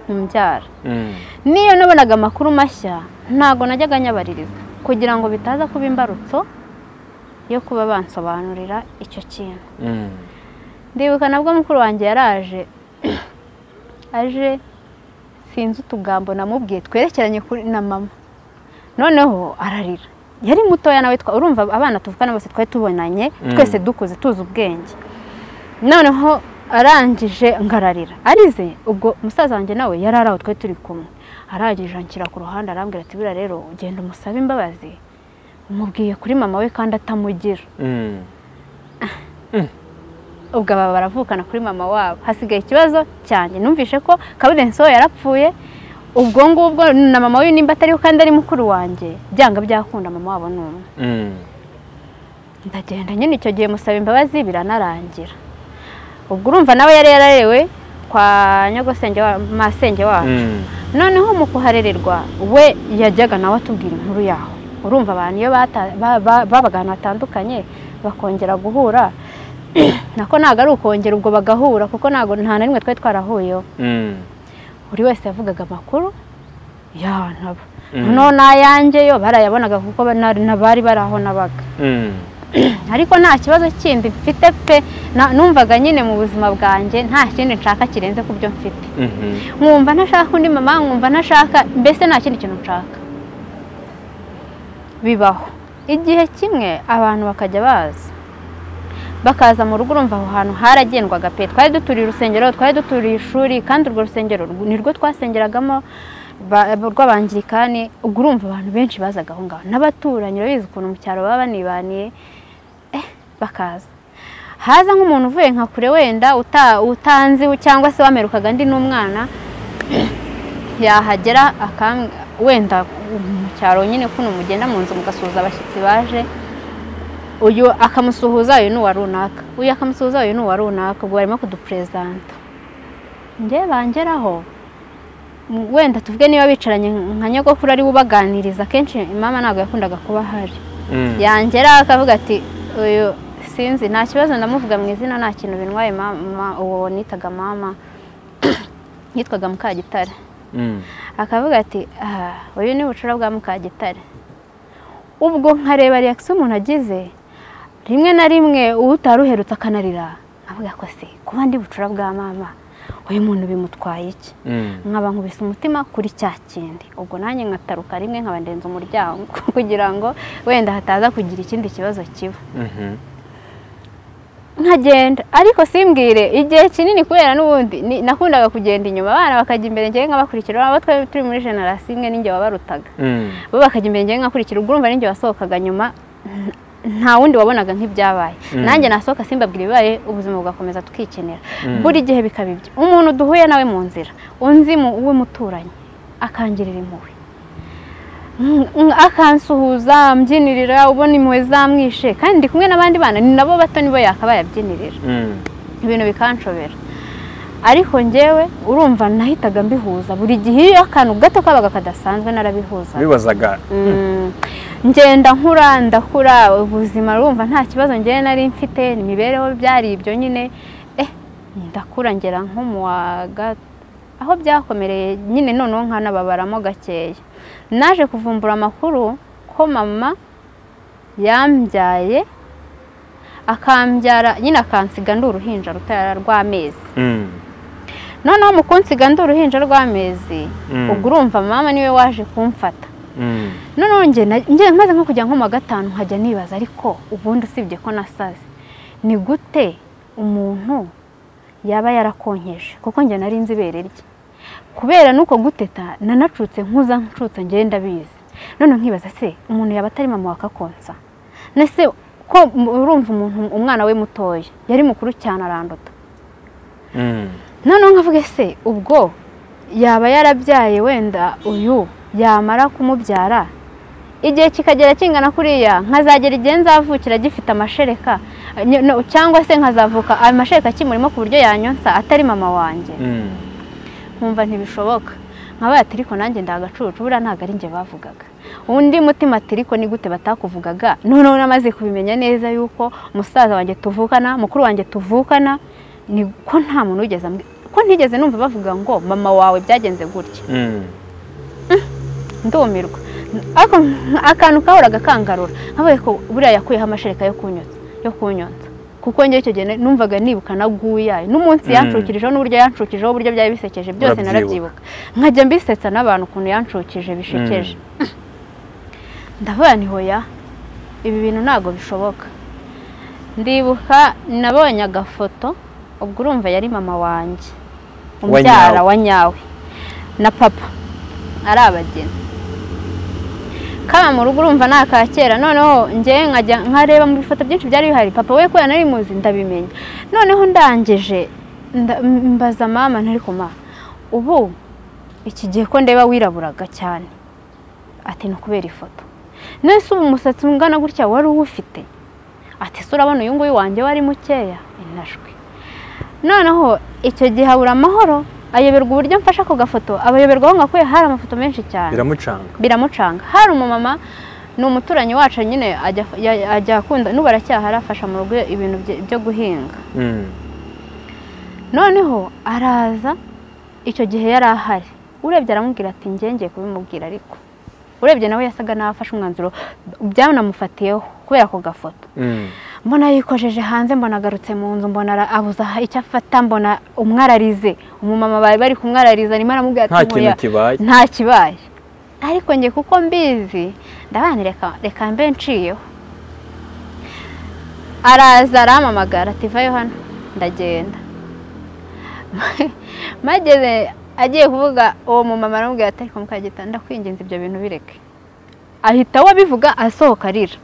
ni mubyara Mm. n'iyo nabonaga amakuru mashya ntabwo najyaga nyabaririza kugira ngo bitaza kuba imbarutso yo kuba bansobanurira icyo kintu Mm. ndibuka nabwo mukuru wanjye yaraje aje sinzi utugambo namubwiye twerekeranye kuri na mama noneho ararira yari mutoya nawe twa- urumva abana tuvukana bose twari tubonanye Mm. twese dukuze tuzi ubwenge noneho arangije ngararira arize ubwo musaza wanjye nawe yari ari aho twari turi kumwe arangije anshyira ku ruhande arambwira ati buriya rero ugenda umusabe imbabazi umubwiye kuri mama we kandi atamugira Mm. ubwo aba baravukana kuri mama wabo hasigaye ikibazo cyanjye numvise ko kabudensi we yarapfuye ubwo ngubwo na mama we nimba atariho kandi ari mukuru wanjye byanga byakunda mama wabo ni umwe Mm. ndagenda nyine icyo gihe musaba imbabazi biranarangira ubwo urumva nawe yari yararewe kwa nyogosenge wa masenge wabo Mm. noneho mu kuharererwa we yajyaga nawe atubwira inkuru yaho urumva abantu iyo bata- ba- ba- babaga ahantu hatandukanye bakongera guhura nako ntabwo ari ukongera ubwo bagahura kuko ntabwo nta na rimwe twari twarahuyeho Mm. buri wese yavugaga amakuru yanaba Mm. noneho n'ayanjye yo barayabonaga kuko ba- na- na- bari bari aho nabaga Mm. ariko nta kibazo kindi mfite pe na- numvaga nyine mu buzima bwanjye nta kindi nshaka kirenze ku byo mfite Mhm. nkumva ntashaka undi mama nkumva ntashaka mbese nta kindi kintu nshaka bibaho igihe kimwe abantu bakajya baza bakaza mu rugo urumva aho hantu haragendwaga pe twari duturiye urusengero twari duturiye ishuri kandi urwo rusengero rw- nirwo twasengeragamo ba- rw'abangirikani ubwo urumva abantu benshi bazaga aho ngaho n'abaturanyi urabizi ukuntu mu cyaro baba banibaniye eh, bakaza haza nk'umuntu uvuye nka kure wenda uta- utanzi cyangwa se wamerukaga ndi n'umwana yahagera akam- wenda mu cyaro nyine kuno mugenda mu nzu mugasuhuza abashyitsi baje uyu akamusuhuza uyu ni uwa runaka uyu akamusuhuza uyu ni uwa runaka ubwo barimo kuduperezanta njye bangeraho m- wenda tuvuge niba bicaranye nka nyogokuru ari we ubaganiriza akenshi mama ntabwo yakundaga kuba ahari Mm. yangera akavuga ati uyu sinzi nta kibazo ndamuvuga mu izina nta kintu bintwaye mama uwo nitaga mama yitwaga mukagitare Mm. akavuga ati "Ah, uyu ni bucura bwa mukagitare ubwo nkareba reakisiyo umuntu agize rimwe na rimwe utari uherutse akanarira avuga ko se kuba ndi bucura bwa mama uyu muntu bimutwaye iki Mm. nkaba nkubise umutima kuri cya kindi ubwo nanjye nkataruka rimwe nkabandenza umuryango kugira ngo wenda hataza kugira ikindi kibazo kiba Mhm. nkagenda ariko simbwire igihe kinini kubera n'ubundi ni- nakundaga kugenda inyuma abana bakajya imbere njyewe nkabakurikira abo twari turi muri generasiyo imwe n'injye wabarutaga Mm. bo bakajya imbere njyewe nkakurikira ubwo urumva n'injye wasohokaga nyuma n- nta wundi wabonaga nk'ibyabaye Mm. nanjye nasohoka simbabwira ibibaye ubuzima bugakomeza tukikenera Mm. buri gihe bikaba ibyo umuntu duhuye nawe mu nzira unzi mu- w'umuturanyi akangirira impuhwe Mm, mm, akansuhuza mbyinirira ubona impuhwe zamwishe kandi ndi kumwe n'abandi bana ni nabo bato nibo yakabaye abyinirira Mm. ibintu bikanshobera ariko njyewe urumva nahitaga mbihuza buri gihe iyo akantu gato kabaga kadasanzwe narabihuzaga bibazaga Mm. ngenda nkura ndakura ubuzima urumva nta kibazo njyewe nari mfite imibereho byari ibyo nyine eh ndakura ngera nko mu wa ga- aho byakomereye nyine noneho nkanababaramo gakeya naje kuvumbura amakuru ko mama yambyaye akambyara nyine akansiga ndi uruhinja rutara rw'amezi Mm. noneho mu kunsiga ndi uruhinja rw'amezi Mm. ubwo urumva mama niwe waje kumfata Mm. noneho njye na- njye maze nko kujya nko mu wa gatanu nkajya nibaza ariko ubundi usibye ko nasaze ni gute umuntu yaba yarakonkeje kuko njye nari nzi ibere rye kubera n'uko guteta nanacutse nkuza ncutse njye ndabizi none nkibaza se umuntu yaba atari mama wakakonsa nese ko mu- urumva umuntu umwana we mutoya yari mukuru cyane aranduta Mm. noneho nkavuga se ubwo yaba yarabyaye wenda uyu yamara kumubyara igihe kikagera kingana kuriya nkazagera igihe nzavukira gifite amashereka ny- no- cyangwa se nkazavuka amashereka akimurimo ku buryo yanyonsa atari mama wanjye Mm. nkumva ntibishoboka nkabaye ati ariko nanjye ndagacucu buriya ntabwo ari njye bavugaga undi mutima ati ariko ni gute batakuvugaga noneho namaze kubimenya neza yuko musaza wanjye tuvukana mukuru wanjye tuvukana ni ko nta muntu wigeze ambwi- ko ntigeze numva bavuga ngo mama wawe byagenze gutya Mm. ndumirwa ariko akantu kahoraga kangarura nkabaye ko buriya yakuyeho amashereka yo kunyotsa yo kunyotsa kuko njye icyo gihe na- numvaga nibuka na guyayo n'umunsi Mm. yancukirijeho n'uburyo yancukirijeho uburyo byari bisekeje byose Urabyibuka. narabyibuka nkajya mbisetsa n'abantu ukuntu yancukije bishekeje ndavuga ni hoya ibi bintu ntabwo bishoboka ndibuka nabonye agafoto ubwo urumva yari mama wanjye Wa umubyara nyawe. wa nyawe na papa ari abageni kaba mu rugo urumva ni aka kera noneho njyewe nkajya nkareba mu bifoto byinshi byari bihari papa we kubera nari muzi ndabimenya noneho ndangije nda- mbaza mama ntari kuma ubu iki gihe ko ndeba wiraburaga cyane ati ni ukubera ifoto nese ubu umusatsi ungana gutya wari uwufite ati se urabona uyu nguyu wanjye wari mukeya inajwi noneho icyo gihe abura amahoro ayoberwa uburyo mfashe ako gafoto abayoberwa aho ngakuye hari amafoto menshi cyane biramucanga biramucanga hari umumama ni umuturanyi wacu nyine ajya ya- ajya akunda n'ubu aracyahari afasha mu rugo ibintu bye- byo guhinga Mm. noneho araza icyo gihe yari ahari urebye aramubwira ati ngenge kubimubwira ariko urebye nawe yasaga naho afashe umwanzuro byanamufatiyeho kubera ako gafoto Mm. mbona yikojeje hanze mbona agarutse mu nzu mbona ara- abuze aha- icyo afata mbona umwararize umumama bari bari kumwarariza arimo aramubwira ati nta kintu "Nkuya, kibaye nta kibaye ariko njye kuko mbizi ndabana reka reka mbe nciyeho araza arampamagara ati vayo hano ndagenda mageze agiye kuvuga uwo mumama aramubwira ati ariko mukagita ndakwinginze ibyo bintu bireke ahita we abivuga asohoka arira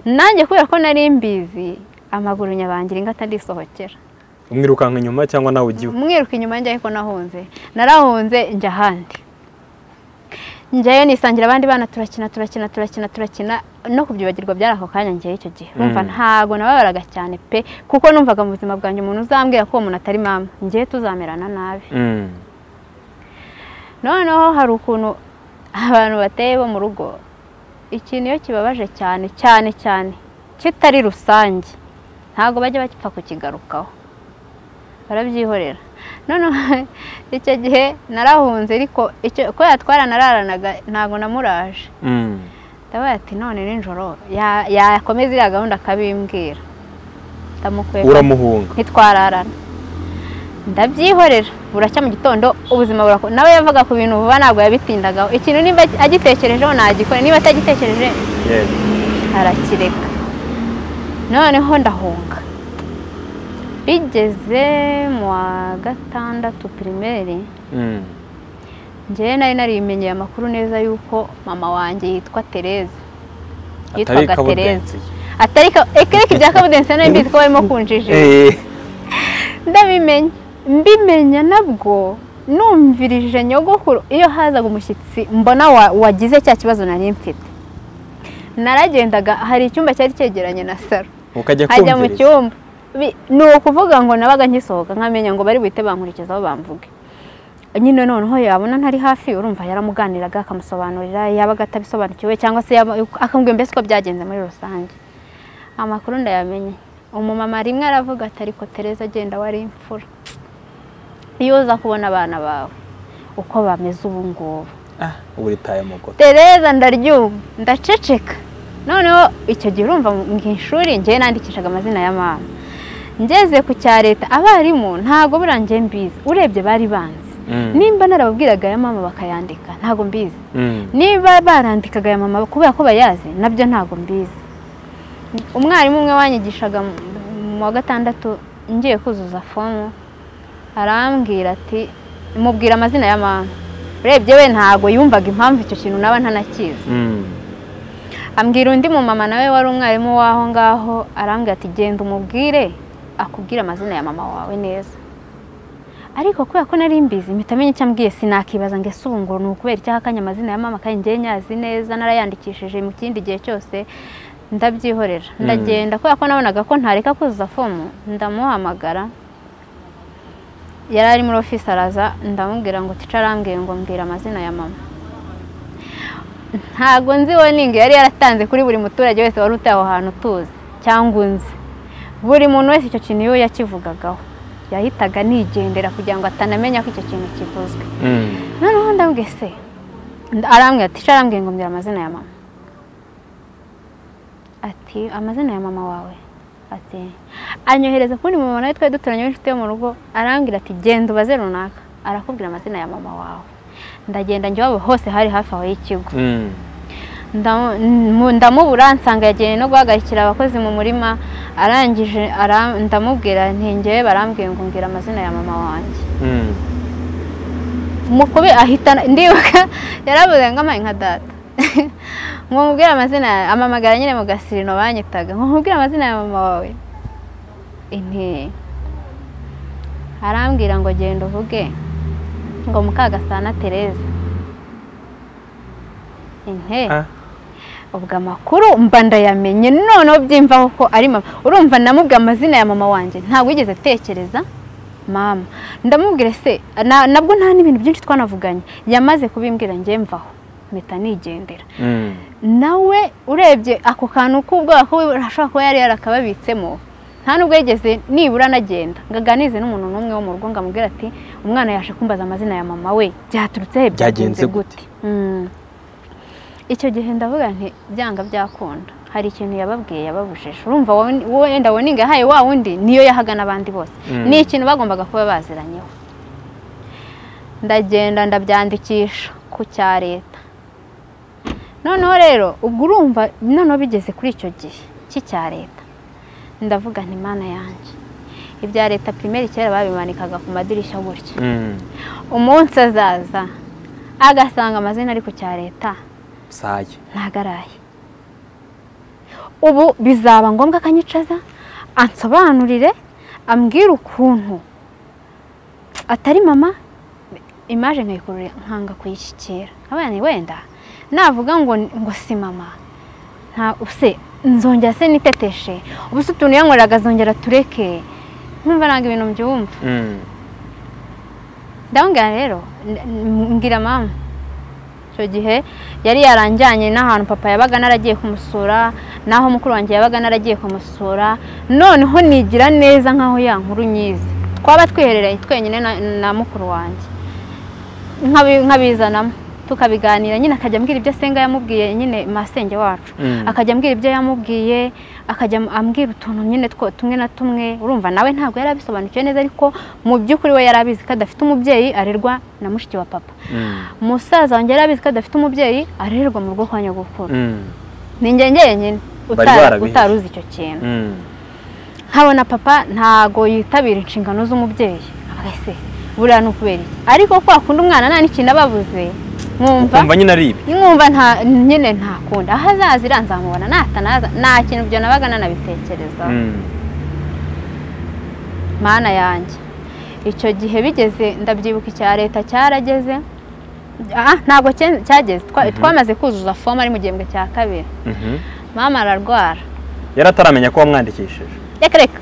nanjye kubera ko nari mbizi amaguru nyabangira ingata ndisohokera umwirukanka inyuma cyangwa nawe ujyiwe umwiruka inyuma njye ariko nahunze narahunze njya ahandi njyayo nisangira abandi bana turakina turakina turakina turakina no kubyibagirwa byari ako kanya njyewe icyo gihe numva Mm. ntago nababaraga cyane pe kuko numvaga mu buzima bwanjye umuntu uzambwira ko uwo muntu atari mama njyewe tuzamerana nabi Mm. noneho hari ukuntu abantu bateye bo mu rugo ikintu iyo kibabaje cyane cyane cyane kitari rusange ntabwo bajya bapfa kukigarukaho barabyihorera noneho icyo gihe narahunze ariko icyo kubera twaranararanaga ntabwo namuraje Mm. ndabaye ati none nijoro ya- yakomeza iriya gahunda akabimbwira ndamukwega uramuhunga ntitwararana ndabyihorera buracya mu gitondo ubuzima burako nawe yavaga ku bintu vuba ntabwo yabitindaga ikintu niba agitekerejeho nagikora niba atagitekereje Yes. arakireka noneho ndahunga bigeze mu wa gatandatu pirimeri Mm. njyewe nari narimenyeye amakuru neza y'uko mama wanjye yitwa Tereza Atari yitwaga Tereza kabudensi. atari ka- ekereke bya kabudensi nari mbizi ko barimo kunjijira Eh. ndabimenya mbimenya nabwo numvirije nyogokuru iyo hazaga umushyitsi mbona wa- wagize cya kibazo nari mfite naragendaga hari icyumba cyari cyegeranye na saro ukajya nkajya mu kumviriza cyumba Bi- ni ukuvuga ngo nabaga ngisohoka nkamenya ngo bari buhite bankurikizaho bamvuge nyine noneho yabona ntari hafi urumva yaramuganiraga akamusobanurira yabaga atabisobanukiwe cyangwa se yaba- akambwira mbese uko byagenze muri rusange amakuru ndayamenye umumama rimwe aravuga ati ariko tereza agenda wari imfura iyo uza kubona abana bawe uko bameze ubu ngubu ah ubu ritaye amaguru tereza ndaryuma ndaceceka noneho icyo gihe urumva mu ishuri njyewe nandikishaga amazina ya mama ngeze ku cya leta abarimu ntabwo burangiye mbizi urebye bari banzi Mm. nimba narababwiraga aya mama bakayandika ntabwo mbizi Mm. niba barandikaga aya mama kubera ko bayazi nabyo ntabwo mbizi umwarimu umwe wanyigishaga mu- mu wa gatandatu ngiye kuzuza fomu arambwira ati mubwira amazina ya mama urebye we ntabwo yumvaga impamvu icyo kintu naba ntanakizi Mm. ambwira undi mumama nawe wari umwarimu w'aho ngaho arambwira ati genda umubwire akubwire amazina ya mama wawe neza ariko kubera ko nari mbizi mpita menya icyo ambwiye sinakibaza ngo ese ubu ngo ni ukubera icyaha akanya amazina ya mama kandi ngewe nyazi neza narayandikishije mu kindi gihe cyose ndabyihorera ndagenda kubera ko nabonaga ko ntareka kuzuza fomu ndamuhamagara yari ari muri ofisi araza ndamubwira ngo tica arambwiye ngo mbwira amazina ya mama ntabwo nzi woningi yari yaratanze kuri buri muturage wese wari utuye aho hantu tuzi cyangwa unzi buri muntu wese icyo kintu iyo yakivugagaho yahitaga nigendera kugira ngo atanamenya ko icyo kintu kivuzwe Mm. noneho ndabwe se Nda- arambwira ati "Sha, arambwira ngo mbwira amazina ya mama ati amazina ya mama wawe ati anyohereza kundi mama nawe twari duturanye w'inshuti yo mu rugo arambwira ati genda ubaze runaka arakubwira amazina ya mama wawe ndagenda njya iwabo hose hari hafi aho y'ikigo Mm. Ndamu- mu- ndamubura nsanga yagiye no guhagarikira abakozi mu murima arangije ara- ndamubwira ntingewe barambwiye ngo mbwira amazina ya mama wanjye Mm. umukubi ahita ndibuka yaravuze ngo amaye nka data ngo mubwire amazina ya- amamagara nyine mu gasirino banyitaga ngo mubwire amazina ya mama wawe inteye arambwira ngo genda uvuge ngo mukagasana tereza inteye Ah. ubwo amakuru mba ndayamenye noneho byimvaho ko ari mama urumva namubwe amazina ya mama wanjye ntabwo yigeze atekereza mama ndamubwira se na- nabwo nta n'ibintu byinshi twanavuganye yamaze kubimbwira njye mvaho mpita nigendera Mm. nawe urebye ako kantu k'ubwoba ko ashobora kuba yari yarakababitsemo nta nubwo yigeze nibura anagenda ngo aganize n'umuntu n'umwe wo mu rugo ngo amubwire ati umwana yaje kumbaza amazina ya mama we byaturutse he byagenze Byagenze gute gute?" Mm. icyo gihe ndavuga nti byanga byakunda hari ikintu yababwiye yababujije urumva wowe- wowe wenda woninga yahaye wa wundi niyo yahaga n'abandi bose Mm. ni ikintu bagombaga kuba baziranyeho ndagenda ndabyandikisha ku cya leta noneho rero ubwo urumva noneho bigeze kuri icyo gihe cy'icya leta ndavuga nti mana yanjye ibya leta pirimeri kera babimanikaga ku madirishya gutya Mm. umunsi azaza agasanga amazina ari ku cya leta Saye. ntagaraye ubu bizaba ngombwa akanyicaza ansobanurire ambwire ukuntu atari mama imaje nkayikurura nkanga kuyishyikira abana wenda navuga ngo ngo si mama nta use nzongera se niteteshe ubu se utuntu yankoreraga azongera tureke numva ntabwo ibintu mbyumva Mm. ndababwira rero n- n- mbwira mama icyo gihe yari yaranjyanye n'ahantu papa yabaga naragiye kumusura n'aho mukuru wanjye yabaga naragiye kumusura noneho nigira neza nk'aho ya nkuru nyizi twaba twihereranye twenyine na, na mukuru wanjye nkabi- nkabizanamo tukabiganira nyine akajya ambwira ibyo asenga yamubwiye nyine masenge wacu Mm. akajya ambwira ibyo yamubwiye akajya ambwira utuntu nyine two tumwe na tumwe urumva nawe ntabwo yari abisobanukiwe neza ariko mu by'ukuri we yari abizi ko adafite umubyeyi arerwa na mushiki wa papa Mm. umusaza wanjye yari abizi ko adafite umubyeyi arererwa mu rugo kwa nyogokuru Mm. ni njye njyenyine Bari utari- barabizi. utari uzi icyo kintu Mm. nkabona papa ntago yitabira inshingano z'umubyeyi avuga se buriya ni ukubera iki ariko kwa kundi umwana nta n'ikintu ababuze nkumva Ukumva nyine ari ibi. nkumva nta nyine ntakunda aho azaza iriya nzamubona natanaza nta kintu ibyo nabaga nanabitekerezaho Mm. mana yanjye icyo gihe bigeze ndabyibuka icya leta cyarageze Ah, ntabwo cye- cyageze Twa- twamaze kuzuza fomu ari mu gihembwe cya kabiri Mhm. mama ararwara Yari ataramenya ko wamwandikishije. reka reka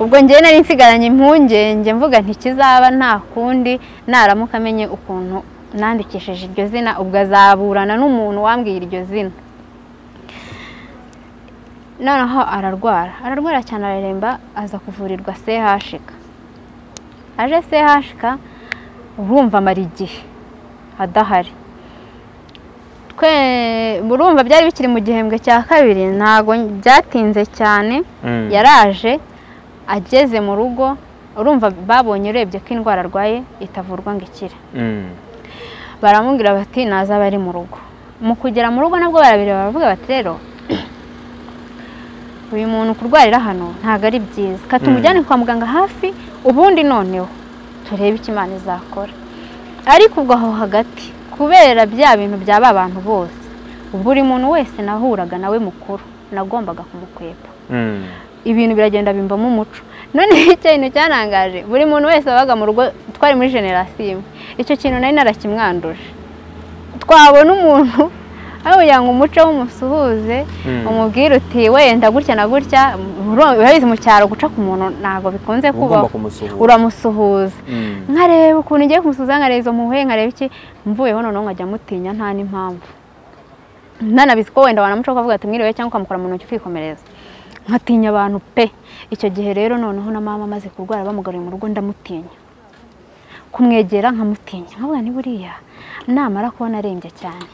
ubwo njyewe nari nsigaranye impungenge mvuga ntikizaba nta kundi naramuka amenye ukuntu nandikishije iryo zina ubwo azaburana n'umuntu wambwiye iryo zina noneho ararwara ararwara cyane araremba aza kuvurirwa chk aje chk urumva amara igihe adahari twe urumva byari bikiri mu gihembwe cya kabiri ntabwo byatinze cyane Mm. yaraje ageze mu rugo urumva babonye urebye ko indwara arwaye itavurwa ngo ikire Mm. baramubwira bati nazaba ari mu rugo mu kugera mu rugo nabwo barabireba baravuga bati rero uyu muntu kurwarira hano ntabwo ari byiza ka tumujyane kwa muganga hafi ubundi noneho turebe icyo imana izakora ariko ubwo aho hagati kubera bya bintu bya ba bantu bose buri muntu wese nahuraga nawe mukuru nagombaga kumukwepa Mm. ibintu biragenda bimbamo umuco noneho icyo kintu cyarangaje buri muntu wese wabaga mu rugo twari muri generasiyo imwe icyo kintu nari narakimwanduje twabona umuntu aho kugira ngo umuco w'umusuhuze Mm. umubwire uti wenda gutya na gutya muri- urabizi mu cyaro guca ku muntu ntabwo bikunze Uba ugomba kubaho kumusuhuza. uramusuhuza Mm. nkareba ukuntu ngiye kumusuhuza nkareba izo mpuhwe nkareba iki mvuyeho noneho nkajya mutinya nta n'impamvu nanabizi ko wenda wanamuca ukavuga ati mwiriwe cyangwa ukamukora mu ntoki ukikomereza nkatinya abantu pe icyo gihe rero noneho na mama amaze kurwara bamugaruye mu rugo ndamutinya kumwegera nkamutinya nkavuga ni buriya namara kubona arembye cyane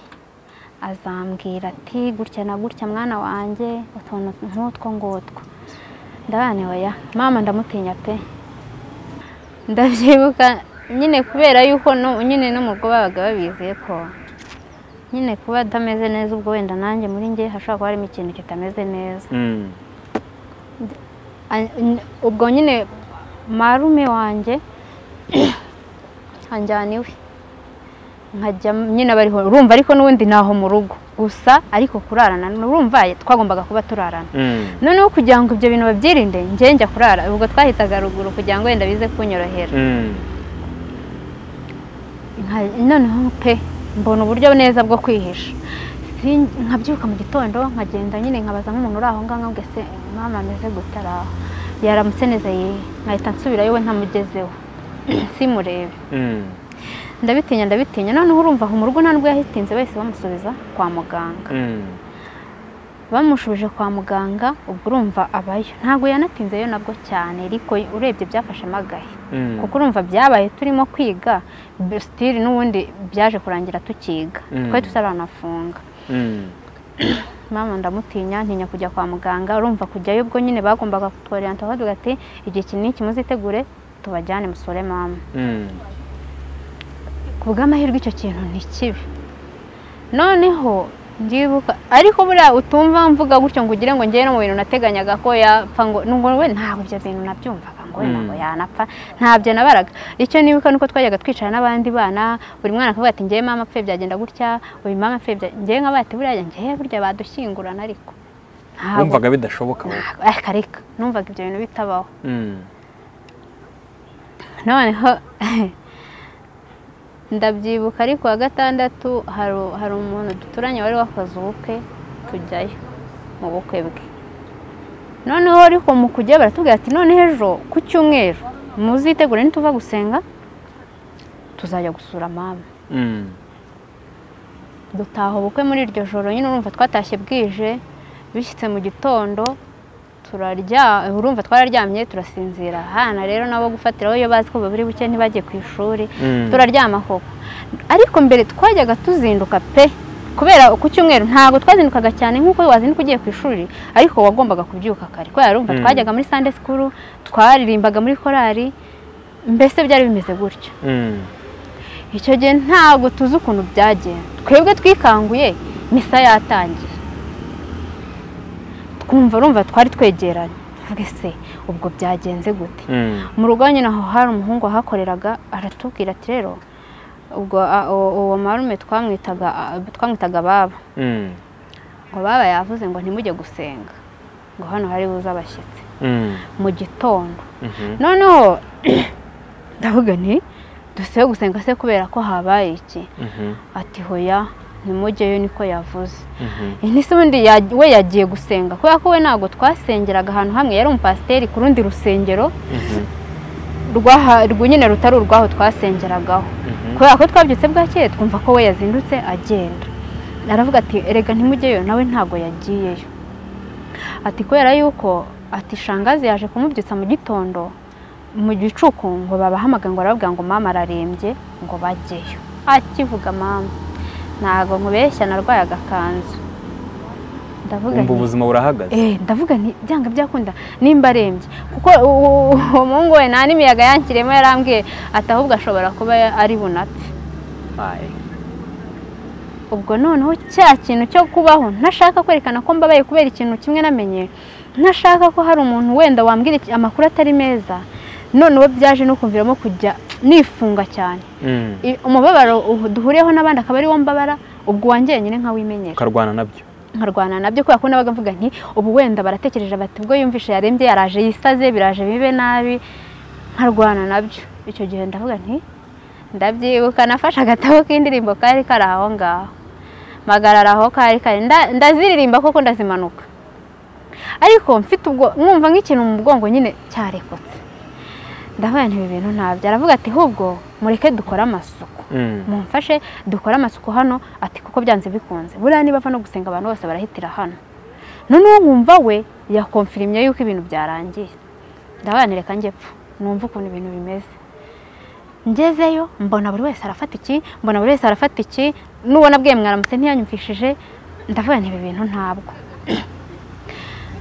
azambwira ati gutya na gutya mwana wanjye utuntu nk'utwo ngutwo ndabane oya mama ndamutinya pe ndabyibuka nyine kubera yuko no- nyine no mu rugo babaga babizi ko nyine kuba atameze neza ubwo wenda nanjye muri njye hashobora kuba harimo ikintu kitameze neza Mm. An- n- ubwo nyine marume wanjye anjyana iwe nkajya nyine bariho urumva ariko n'ubundi ntaho mu rugo gusa ariko kurarana urumva twagombaga kuba turarana Mm. noneho kugira ngo ibyo bintu babyirinde njye njya kurara ubwo twahitaga ruguru kugira ngo wenda bize kunyorohera Mm. Nka- noneho pe mbona uburyo neza bwo kwihisha Sin- nkabyuka mu gitondo nkagenda nyine nkabaza nk'umuntu uri aho ngaho nkabwira se mama ameze gute ari aho yaramutse neza ye nkahita nsubirayo we ntamugezeho simurebe Mm. ndabitinya ndabitinya noneho urumva aho mu rugo nta nubwo yahitinze bahise bamusubiza kwa muganga Mm. bamushubije kwa muganga ubwo urumva abayo ntabwo yanatinzeyo nabwo cyane ariko urebye byafashemo agahe Mm. kuko urumva byabaye turimo kwiga sitiri n'ubundi byaje kurangira tukiga Mm. twari tutarafunga Mm. mama ndamutinya ntinya kujya kwa muganga urumva kujyayo ubwo nyine bagombaga kutworenta bavuga ati igihe iki n'iki muzitegure tubajyane musore mama Mm. ku bw'amahirwe icyo kintu ni kibi noneho ndibuka ariko buriya utumva mvuga gutyo ngo ugire ngo njyewe no mu bintu nateganyaga ko yapfa ngo nubwo we ntabwo ibyo bintu nabyumvaga ngo we Mm. ntabwo yanapfa ntabyo nabaraga icyo nibuka nuko twajyaga twicara n'abandi bana buri mwana akavuga ati njyewe mama apfuye byagenda gutya uyu mama apfuye bya- njyewe nkaba ati buriya njyewe burya badushyingurana ariko ntabwo wumvaga bidashoboka wowe ariko reka numvaga ibyo bintu bitabaho Mm. noneho ndabyibuka ariko wa gatandatu hari- hari umuntu duturanye wari wakoze ubukwe tujyayo mu bukwe bwe noneho ariko mu kujya baratubwira ati none ejo ku cyumweru muzitegure nituva gusenga tuzajya gusura mama Mm. dutaha ubukwe muri iryo joro nyine urumva twatashye bwije bishyitse mu gitondo turarya urumva twararyamye turasinzira hana rero nabo gufatiraho iyo bazi ko babiri buke ntibajye ku ishuri Mm. turaryama koko ariko mbere twajyaga tuzinduka pe kubera ku cyumweru ntabwo twazindukaga cyane nk'uko wazinduka ugiye ku ishuri ariko wagombaga kubyuka kare kubera urumva Mm. twajyaga muri sande sikuru twaririmbaga muri korari mbese byari bimeze gutyo Mm. icyo gihe ntabwo tuzi ukuntu byagenze twebwe twikanguye misa yatangiye twumva urumva twari twegeranye mbese ubwo byagenze gute Mm. mu rugo nyine aho hari umuhungu wahakoreraga aratubwira ati rero ubwo a- uwo uwo marume twamwitaga a- twamwitaga baba Mm. ngo baba yavuze ngo ntimujye gusenga ngo hano hari buze abashyitsi Mm. mu gitondo Mhm. noneho ndavuga nti dusebe gusenga se kubera ko habaye iki Mhm. ati hoya ntimujyeyo niko yavuze Mhm. ini se ubundi ya- we yagiye gusenga kubera ko we ntabwo twasengeraga ahantu hamwe yari umupasiteri ku rundi rusengero Mhm. rwaha rwo nyine rutari urwaho twasengeragaho Mhm. kubera ko twabyutse bwakeye twumva ko we yazindutse agenda aravuga ati erega ntimujyeyo nawe ntabwo yagiyeyo ati kubera yuko ati shangazi yaje kumubyutsa mu gitondo mu gicuku ngo babahamagaye ngo arababwira ngo mama ararembye ngo bajyeyo akivuga mama ntabwo nkubeshya narwaye agakanzu ndavuga wumva nti ubuzima burahagaze Eh, ndavuga nti byanga byakunda nimba arembye kuko u- u- umuhungu we nta n'imiyaga yankiremo yarambwiye ati ahubwo ashobora kuba ya- ari bunapfe Aye. ubwo noneho cya kintu cyo kubaho ntashaka kwerekana ko mbabaye kubera ikintu kimwe namenye ntashaka ko hari umuntu wenda wambwira iki- amakuru atari meza noneho byaje no kumviramo kujya nifunga cyane Mm. I- umubabaro uhu- duhuriyeho n'abandi akaba ari wo mbabara ubwo wanjye nyine nkawimenyera ukarwana nabyo nkarwana nabyo kubera ko nabaga mvuga nti ubu wenda baratekereje bati ubwo yumvishe yarembye yaraje yisaze biraje bibe nabi nkarwana nabyo icyo gihe ndavuga nti ndabyibuka nafashe agatabo k'indirimbo kari kari aho ngaho mpagarara aho kari kari nda- ndaziririmba koko ndazimanuka ariko mfite ubwo mwumva nk'ikintu mu bwongo nyine cyarekutse ndavuga nti ibi bintu ntabyo aravuga ati ahubwo mureke dukore amasuku Mm. mumfashe dukore amasuku hano ati kuko byanze bikunze buriya niba apfa no gusenga abantu bose barahitira hano noneho nkumva we yakomfirimye yuko ibintu byarangiye ndabanireka njye pfa numva ukuntu ibintu bimeze ngezeyo mbona buri wese arafata iki mbona buri wese arafata iki nubona bwe mwaramutse ntiyanyumvishije ndavuga nti ibi bintu ntabwo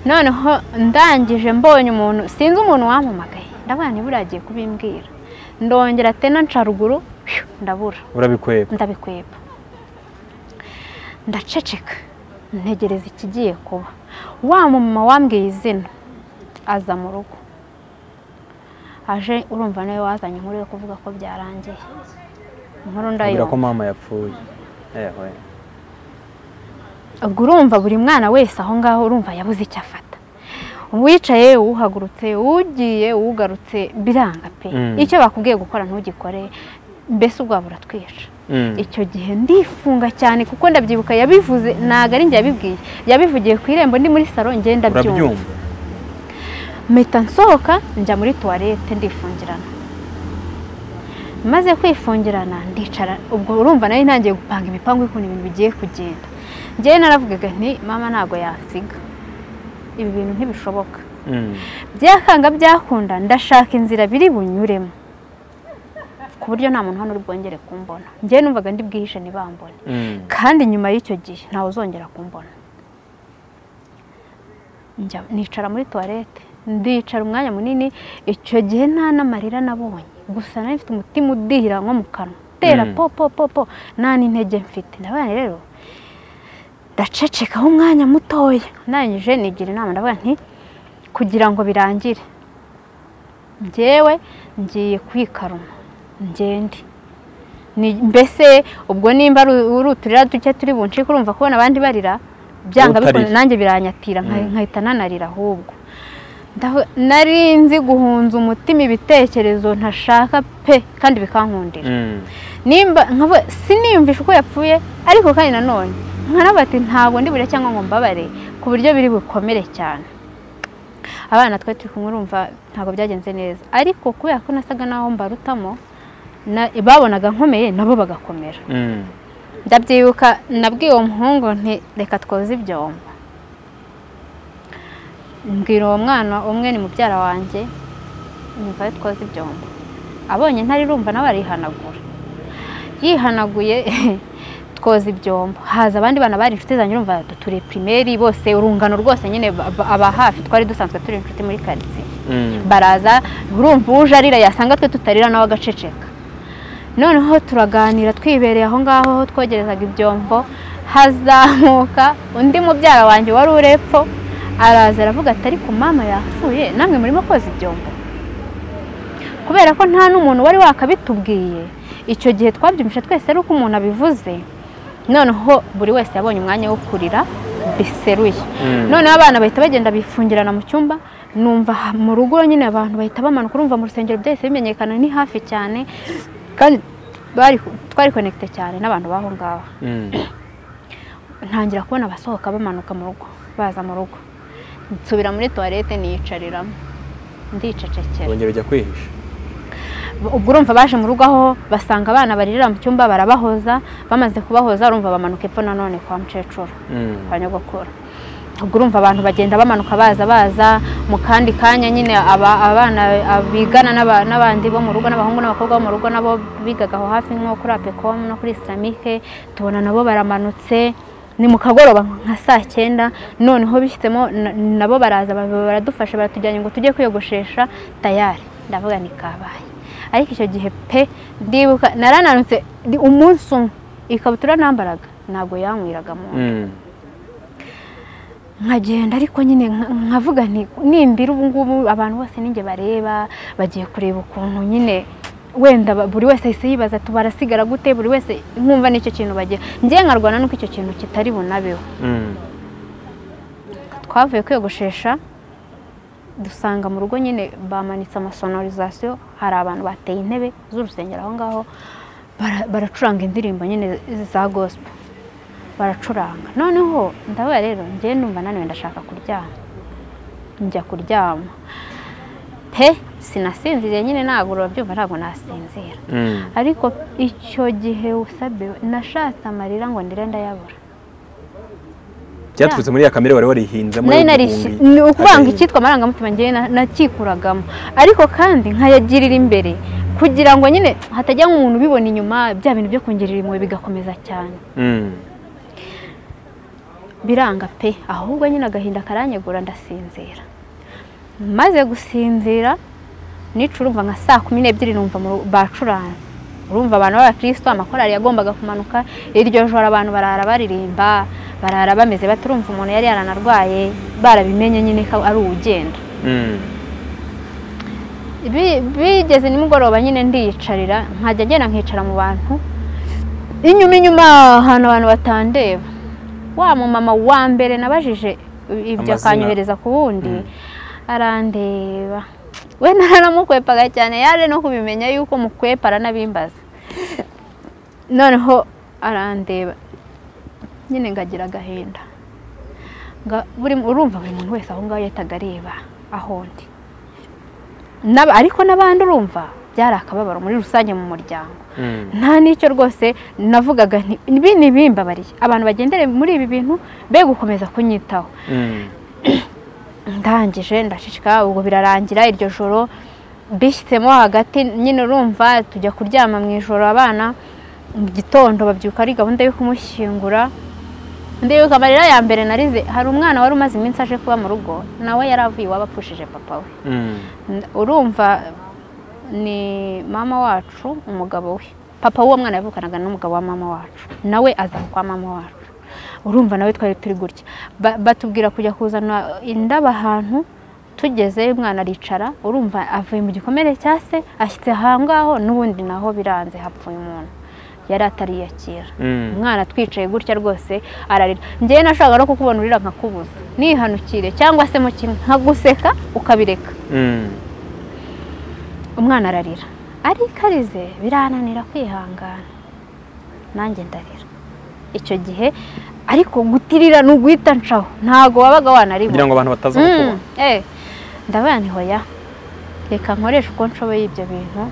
noneho ndangije mbonye umuntu sinzi umuntu wampamagaye ndavuga nti buriya agiye kubimbwira ndongera tena nca ruguru pfiu, ndabura urabikweba ndabikweba ndaceceka ntegereza ikigiye kuba wa mama wambwiye izina aza mu rugo aje urumva nawe wazanye inkuru yo kuvuga ko byarangiye inkuru abwira ko ndayumva mama yapfuye ewe ubwo urumva buri mwana wese aho ngaho urumva yabuze icyo afata uwicaye uhagurutse ugiye ugarutse biranga pe Mm. icyo bakubwiye gukora ntugikore mbese ubwabo buratwica Mm. icyo gihe ndifunga cyane kuko ndabyibuka yabivuze ntabwo ari njye yabibwiye yabivugiye ku irembo ndi muri salo ngenda byumva urabyumva mpita nsohoka njya muri tuwarete ndifungirana maze kwifungirana ndicara ubwo urumva nari ntangiye gupanga imipangu y'ukuntu ibintu bigiye kugenda njyewe naravugaga nti mama ntabwo yansiga ibi bintu ntibishoboka Mm. byakanga byakunda ndashaka inzira biri bunyuremo ku buryo nta muntu hano uri bwongere kumbona njyewe numvaga ndi bwihishe ntibambone Mm. kandi nyuma y'icyo gihe ntawe uzongera kumbona Njya- nicara muri tuwarete ndicara umwanya munini icyo gihe nta n'amarira nabonye gusa nari mfite umutima udihira nko mu kanwa utera Mm. po po po po nta n'intege mfite ndabaye rero ndacecekaho umwanya mutoya ndangije nigira inama ndavuga nti kugira ngo birangire njyewe ngiye kwikaruma ngende Ni- mbese ubwo nimba ari uri uturira duke turi buncike urumva kubona abandi barira byanga Utarira. bikunze nanjye biranyatira nka- Mm. nkahita nanarira ahubwo Ndavu- nari nzi guhunza umutima ibitekerezo ntashaka pe kandi bikankundira Mm. nimba nkavuga siniyumvisha uko yapfuye ariko kandi nanone nkanavuga ati ntabwo ndi burire cyangwa ngo mbabare ku buryo biri bukomere cyane abana twari turi kumwe urumva ntabwo byagenze neza ariko kubera ko nasaga naho mbarutamo na- babonaga nkomeye nabo bagakomera Mm. ndabyibuka nabwiye uwo muhungu nti reka twoze ibyombo mbwira uwo mwana umwe ni mubyara wanjye nyumva yo twoze ibyombo abonye ntari rumva nawe arihanagura yihanaguye twoza ibyombo haza abandi bana bari inshuti zanjye urumva turi pirimeri bose urungano rwose nyine ba- ba- aba hafi twari dusanzwe turi inshuti muri karitsiye Mm. baraza urumva uje arira yasanga twe tutarira nawe agaceceka noneho turaganira twibereye aho ngaho aho twogerezaga ibyombo hazamuka undi mubyara wanjye wari urepfo araza aravuga ati ariko mama yapfuye namwe murimo koza ibyombo kubera ko nta n'umuntu wari wakabitubwiye icyo gihe twabyumvise twese ari uko umuntu abivuze noneho buri wese yabonye umwanya wo kurira biseruye Mm. noneho abana bahita bagenda bifungirana mu cyumba numva ha- mu rugo nyine abantu bahita bamanuka urumva mu rusengero byahise bimenyekana ni hafi cyane kandi bari twari konekite cyane n'abantu baho ngaho Mm. ntangira kubona abasohoka bamanuka mu rugo baza mu rugo nsubira muri tuwarete niyicariramo ndicecekera wongera ujya kwihisha ubwo urumva baje mu rugo aho basanga abana baririra mu cyumba barabahoza bamaze kubahoza urumva bamanuka epfo nanone kwa mukecuru Mm. kwa nyogokuru ubwo urumva abantu bagenda bamanuka baza baza mu kandi kanya nyine aba- abana bigana n'aba- n'abandi bo mu rugo n'abahungu n'abakobwa bo mu rugo nabo bigaga aho hafi nko kuri apekomu no kuri isilamike tubona nabo baramanutse ni mu kagoroba nka saa cyenda noneho bishyitsemo na- nabo baraza baba baradufasha baratujyanye ngo tujye kwiyogoshesha tayari ndavuga ni kabaye ariko icyo gihe pe ndibuka narananutse ndi- umunsi umwe ikabutura nambaraga ntabwo yanywiraga mu nda Mm. nkagenda ariko nyine nka- nkavuga nti nimbira ubu ngubu abantu bose ninjye bareba bagiye kureba ukuntu nyine wenda ba- buri wese ahise yibaza ati barasigara gute buri wese nkumva n'icyo kintu bagira njye nkarwana nuko icyo kintu kitari bunabeho Mm. twavuye kwiyogoshesha dusanga mu rugo nyine bamanitse amasonorizasiyo hari abantu bateye intebe z'urusengero aho ngaho bara- baracuranga indirimbo nyine za gospel baracuranga noneho ndavuga rero njyewe numva naniwe ndashaka kuryama njya kuryama pe sinasinziriye nyine ntabwo urabyumva ntabwo nasinzira Mm. ariko icyo gihe usabe nashatse amarira ngo ndire ndayabura byaturutse muri ya kamere wari warihinzemo nari nari y'ubuhumbi. ni ukuvanga Agahinda. icyitwa amarangamutima ngewe na- nakikuragamo ariko kandi nkayagirira imbere kugira ngo nyine hatajya nk'umuntu ubibona inyuma bya bintu byo kongera impuhwe bigakomeza cyane Mm. biranga pe ahubwo nyine agahinda karanyegura ndasinzira maze gusinzira nicurumva nka saa kumi n'ebyiri numva mu- bacuranze urumva abantu b'abakirisito amakorari yagombaga kumanuka iryo joro abantu barara baririmba barara bameze bati urumva umuntu yari yaranarwaye barabimenye nyine ko ari uwugenda Mm. Bi- bigeze nimugoroba nyine ndiyicarira nkajya agenda nkicara mu bantu inyuma inyuma ahantu abantu batandeba wa mumama wa mbere nabajije ibyo Amazina. akanyohereza ku wundi Mm. arandeba we naranamukwepaga cyane yaje no kubimenya yuko mukwepa aranabimbaza noneho arandeba nyine ngagira agahinda Nga- buri- urumva buri muntu wese aho ngaho yahitaga areba aho ndi N'aba- ariko n'abandi urumva byari akababaro muri rusange mu muryango Mm. nta n'icyo rwose navugaga nti ibi ni ibimbabariye abantu bagendere muri ibi bintu be gukomeza kunyitaho Mm. ndangije ndashishika ubwo birarangira iryo joro bishyitsemo hagati nyine urumva tujya kuryama mu ijoro abana mu gitondo babyuka ari gahunda yo kumushyingura ndibuka amarira ya mbere narize hari umwana wari umaze iminsi aje kuba mu rugo nawe yari avuye iwabo apfushije papa we Mm. N- urumva ni mama wacu umugabo we papa w'uwo mwana yavukanaga n'umugabo wa mama wacu nawe aza kwa mama wacu urumva nawe twari turi gutya Ba- batubwira kujya kuzana indabo ahantu tugezeyo umwana aricara urumva avuye mu gikomere cya se ashyitse ahangaho n'ubundi naho biranze hapfuye umuntu yari atariyakira Mm. umwana twicaye gutya rwose ararira njyewe nashakaga no kukubona urira nkakubuza nihanukire cyangwa se mu kimwe nkaguseka ukabireka Mm. umwana ararira ariko arize birananira kwihangana nanjye ndarira icyo gihe ariko gutirira ni uguhita nshaho ntabwo wabaga kugira wanaribona ngo abantu bataza kukubona Mm, eh, ndabaye nti hoya reka nkoreshe uko nshoboye ibyo bintu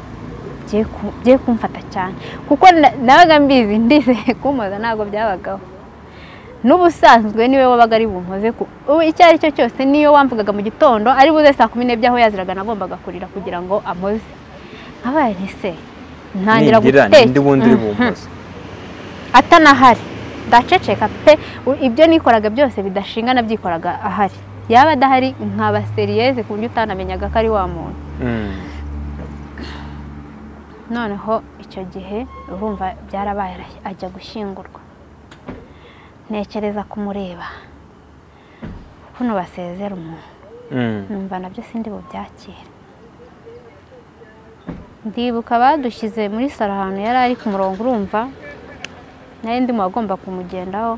bye ku- bye kumfata cyane kuko na- nabaga mbizi ndizeye kumpoza ntabwo byabagaho n'ubusanzwe niwe wabaga ari bumpoze ku ubu icyo ari cyo cyose niyo wamvugaga mu gitondo ari buze saa kumi n'ebyiri aho yaziraga nagombaga kurira kugira ngo amoze nkabaye nti se ntangira nindira guteka nindi wundi uri Mhm bumpoze atanahari ndaceceka pe u- ibyo nikoraga byose bidashinga nabyikoraga ahari yaba adahari nkaba seriyeze ku buryo utanamenyaga ko ari wa muntu Mm. noneho icyo gihe urumva byarabaye ara- ajya gushyingurwa ntekereza kumureba kuno basezera umuntu Mm. numva nabyo sindi bubyakire ndibuka badushyize muri salo ahantu yari ari ku murongo urumva nari ndi mu bagomba kumugendaho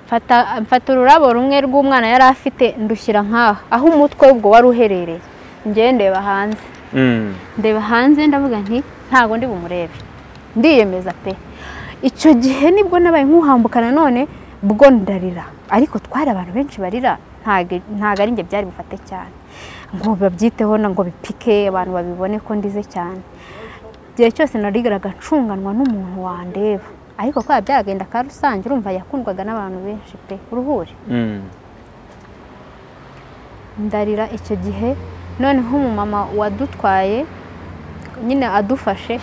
Mfata- mfata ururabo rumwe rw'umwana yari afite ndushyira nk'aha aho umutwe ubwo wari uherereye njyewe ndeba hanze Mm. ndeba hanze ndavuga nti ntabwo ndi bumurebe ndiyemeza pe icyo gihe nibwo nabaye nk'uhambuka nanone bwo ndarira ariko twari abantu benshi barira ntago ntago ari njye byari bufate cyane ngo babyiteho na ngo bipike abantu babibone ko ndize cyane igihe cyose narigaraga ncunganwa n'umuntu wandeba ariko kwa byagenda ka rusange urumva yakundwaga n'abantu benshi pe uruhure Mm. ndarira icyo gihe noneho umumama wadutwaye nyine adufashe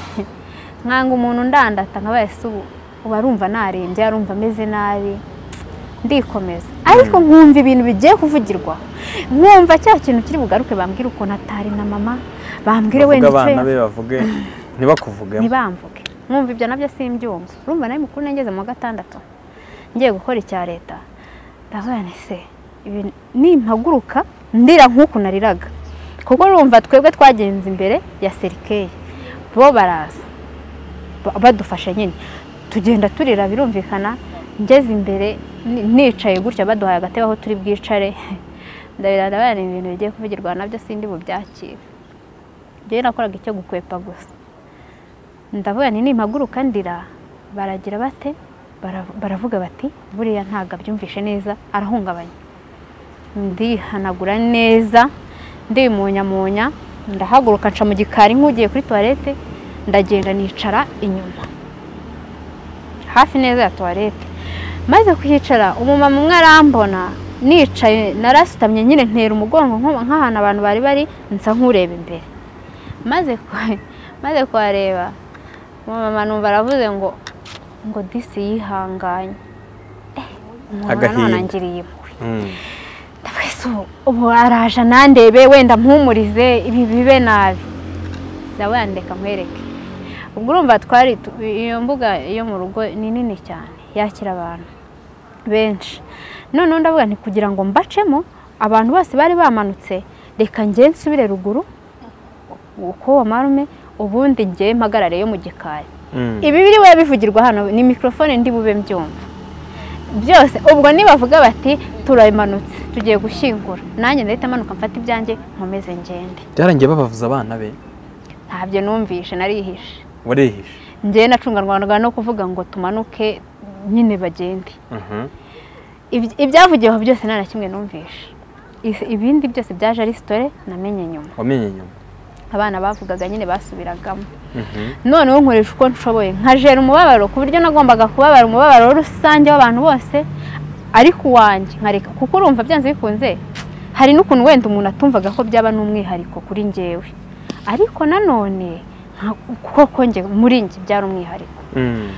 nkanga umuntu ndandata nkabaye se ubu uba arumva narembye arumva ameze nabi ndikomeza ariko nkumva ibintu bigiye kuvugirwa nkumva cya kintu kiri bugaruke bambwira ukuntu atari na mama bambwire wenda bavuge icyo abana be yavuze bavuge ntibakuvugemo ntibamvuge nkumva ibyo nabyo simbyumva urumva nawe mukuru nageze mu wa gatandatu ngiye gukora icya leta ndavuga nti se ibi nimpaguruka ndira nk'uku nariraga kuko urumva twebwe twagenze imbere ya serikeyi bo baraza ba- badufasha nyine tugenda turira birumvikana ngeze imbere ni- nicaye gutya baduhaye agatebe aho turi bwicare ndabira ndabona ibintu bigiye kuvugirwa nabyo sindi bubyakire njyewe nakoraga icyo gukwepa gusa ndavuga nti nimpaguruka ndira baragira bate Bara- baravuga bati buriya ntabwo abyumvishe neza arahungabanye ndihanagura neza ndimunyamunya ndahaguruka nca mu gikari nk'ugiye kuri tuwarete ndagenda nicara inyuma hafi neza ya tuwarete maze kuhicara umumama umwe arambona nicaye narasutamye nyine ntera umugongo nko- nk'ahantu abantu bari bari nsa nk'ureba imbere maze ku- maze kuhareba mama numva aravuze ngo ngo disi yihanganye Eh, umuntu Agahinda. nanangiriye impuhwe ndabese ubu araje nandebe wenda mpumurize ibi bibe nabi ndabandeka nkwereke ubwo urumva twari tu- iyo mbuga yo mu rugo ni nini cyane yakira abantu benshi noneho ndavuga nti kugira ngo mbacemo abantu bose bari bamanutse reka njye nsubire ruguru uko wa marume ubundi njye mpagarare yo mu gikari ibi biriwe bivugirwa hano ni mikorofone ndi bube mbyumva byose ubwo nibavuga bati turamanutse tugiye gushyingura nanjye ndahita manuka mfata ibyanjye nkomeze ngende byarangiye babavuza abana be ntabyo numvishe narihishe warihishe njyewe nacunganwaga no kuvuga ngo tumanuke nyine bagende Mhm. Iby- ibyavugiwe aho byose nta na kimwe numvishe Is- ibindi byose byaje ari sitore namenye nyuma wamenye nyuma abana bavugaga nyine basubiragamo Mhm. noneho nkoresha uko nshoboye nkajera umubabaro ku buryo nagombaga kubabara umubabaro rusange w'abantu bose ariko uwanjye nkareka kuko urumva byanze bikunze hari n'ukuntu wenda umuntu atumvaga ko byaba n'umwihariko kuri njyewe ariko nanone nka- koko njye muri njye byari umwihariko Mm.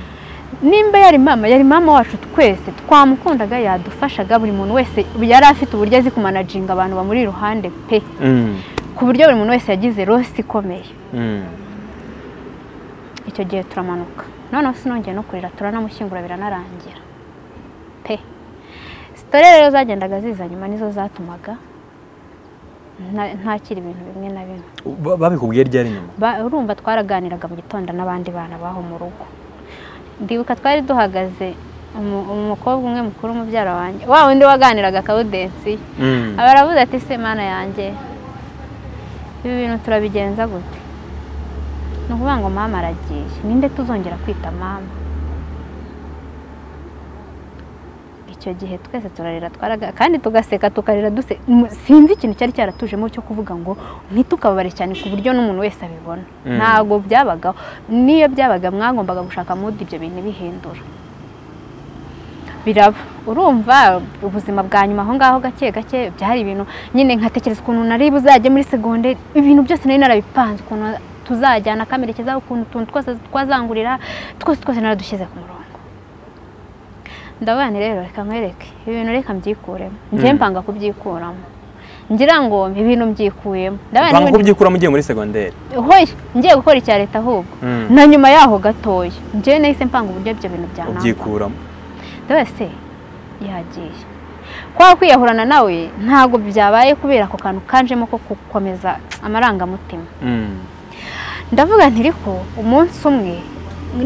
nimba yari mama yari mama wacu twese twamukundaga yadufashaga buri muntu wese yari afite uburyo azi kumanajinga abantu bamuri iruhande pe Mm. ku buryo buri muntu wese yagize rosi ikomeye Mm. icyo gihe turamanuka noneho sinongeye no kurira turanamushyingura biranarangira pe sitore rero zagendaga ziza nyuma nizo zatumaga nta- ntakira ibintu bimwe na bimwe Ba- babikubwiye ryari nyuma Ba- urumva twaraganiraga mu gitondo n'abandi bana baho mu rugo ndibuka twari duhagaze umu- umukobwa umwe mukuru mubyara wanjye wa wundi waganiraga akawudensi Mm. aba aravuze ati se mana yanjye ibi bintu turabigenza gute ni ukuvuga ngo mama aragiye ninde tuzongera kwita mama icyo gihe twese turarira twaraga kandi tugaseka tukarira duse mu- sinzi ikintu cyari cyaratujemo cyo kuvuga ngo ntitukababare cyane ku buryo n'umuntu wese abibona Mm. ntabwo byabagaho niyo byabaga mwagombaga gushaka mudi ibyo bintu bihindura biraba urumva ubuzima bwa nyuma aho ngaho gake gake byari ibintu nyine nkatekereza ukuntu nari buzajye muri segonderi ibintu byose nari narabipanze ukuntu tuzajyana akamerekeza ukuntu utuntu twose twazangurira twose twose naradushyize ku murongo ndavuga nti rero reka nkwereke ibintu reka mbyikuremo njye Mm. mpanga kubyikuramo ngira ngo ibintu mbyikuyemo Ndavuga banga n'ibindi- kubyikuramo ugiye muri segonderi hoya ngiye gukora icya leta ahubwo Mm. na nyuma yaho gatoya njyewe nahise mpanga uburyo ibyo bintu byanamba ubyikuramo wese yagiye kwa kwiyahurana nawe ntabwo byabaye kubera ako kantu kanjemo ko gukomeza amarangamutima Mm. ndavuga nti ariko umunsi umwe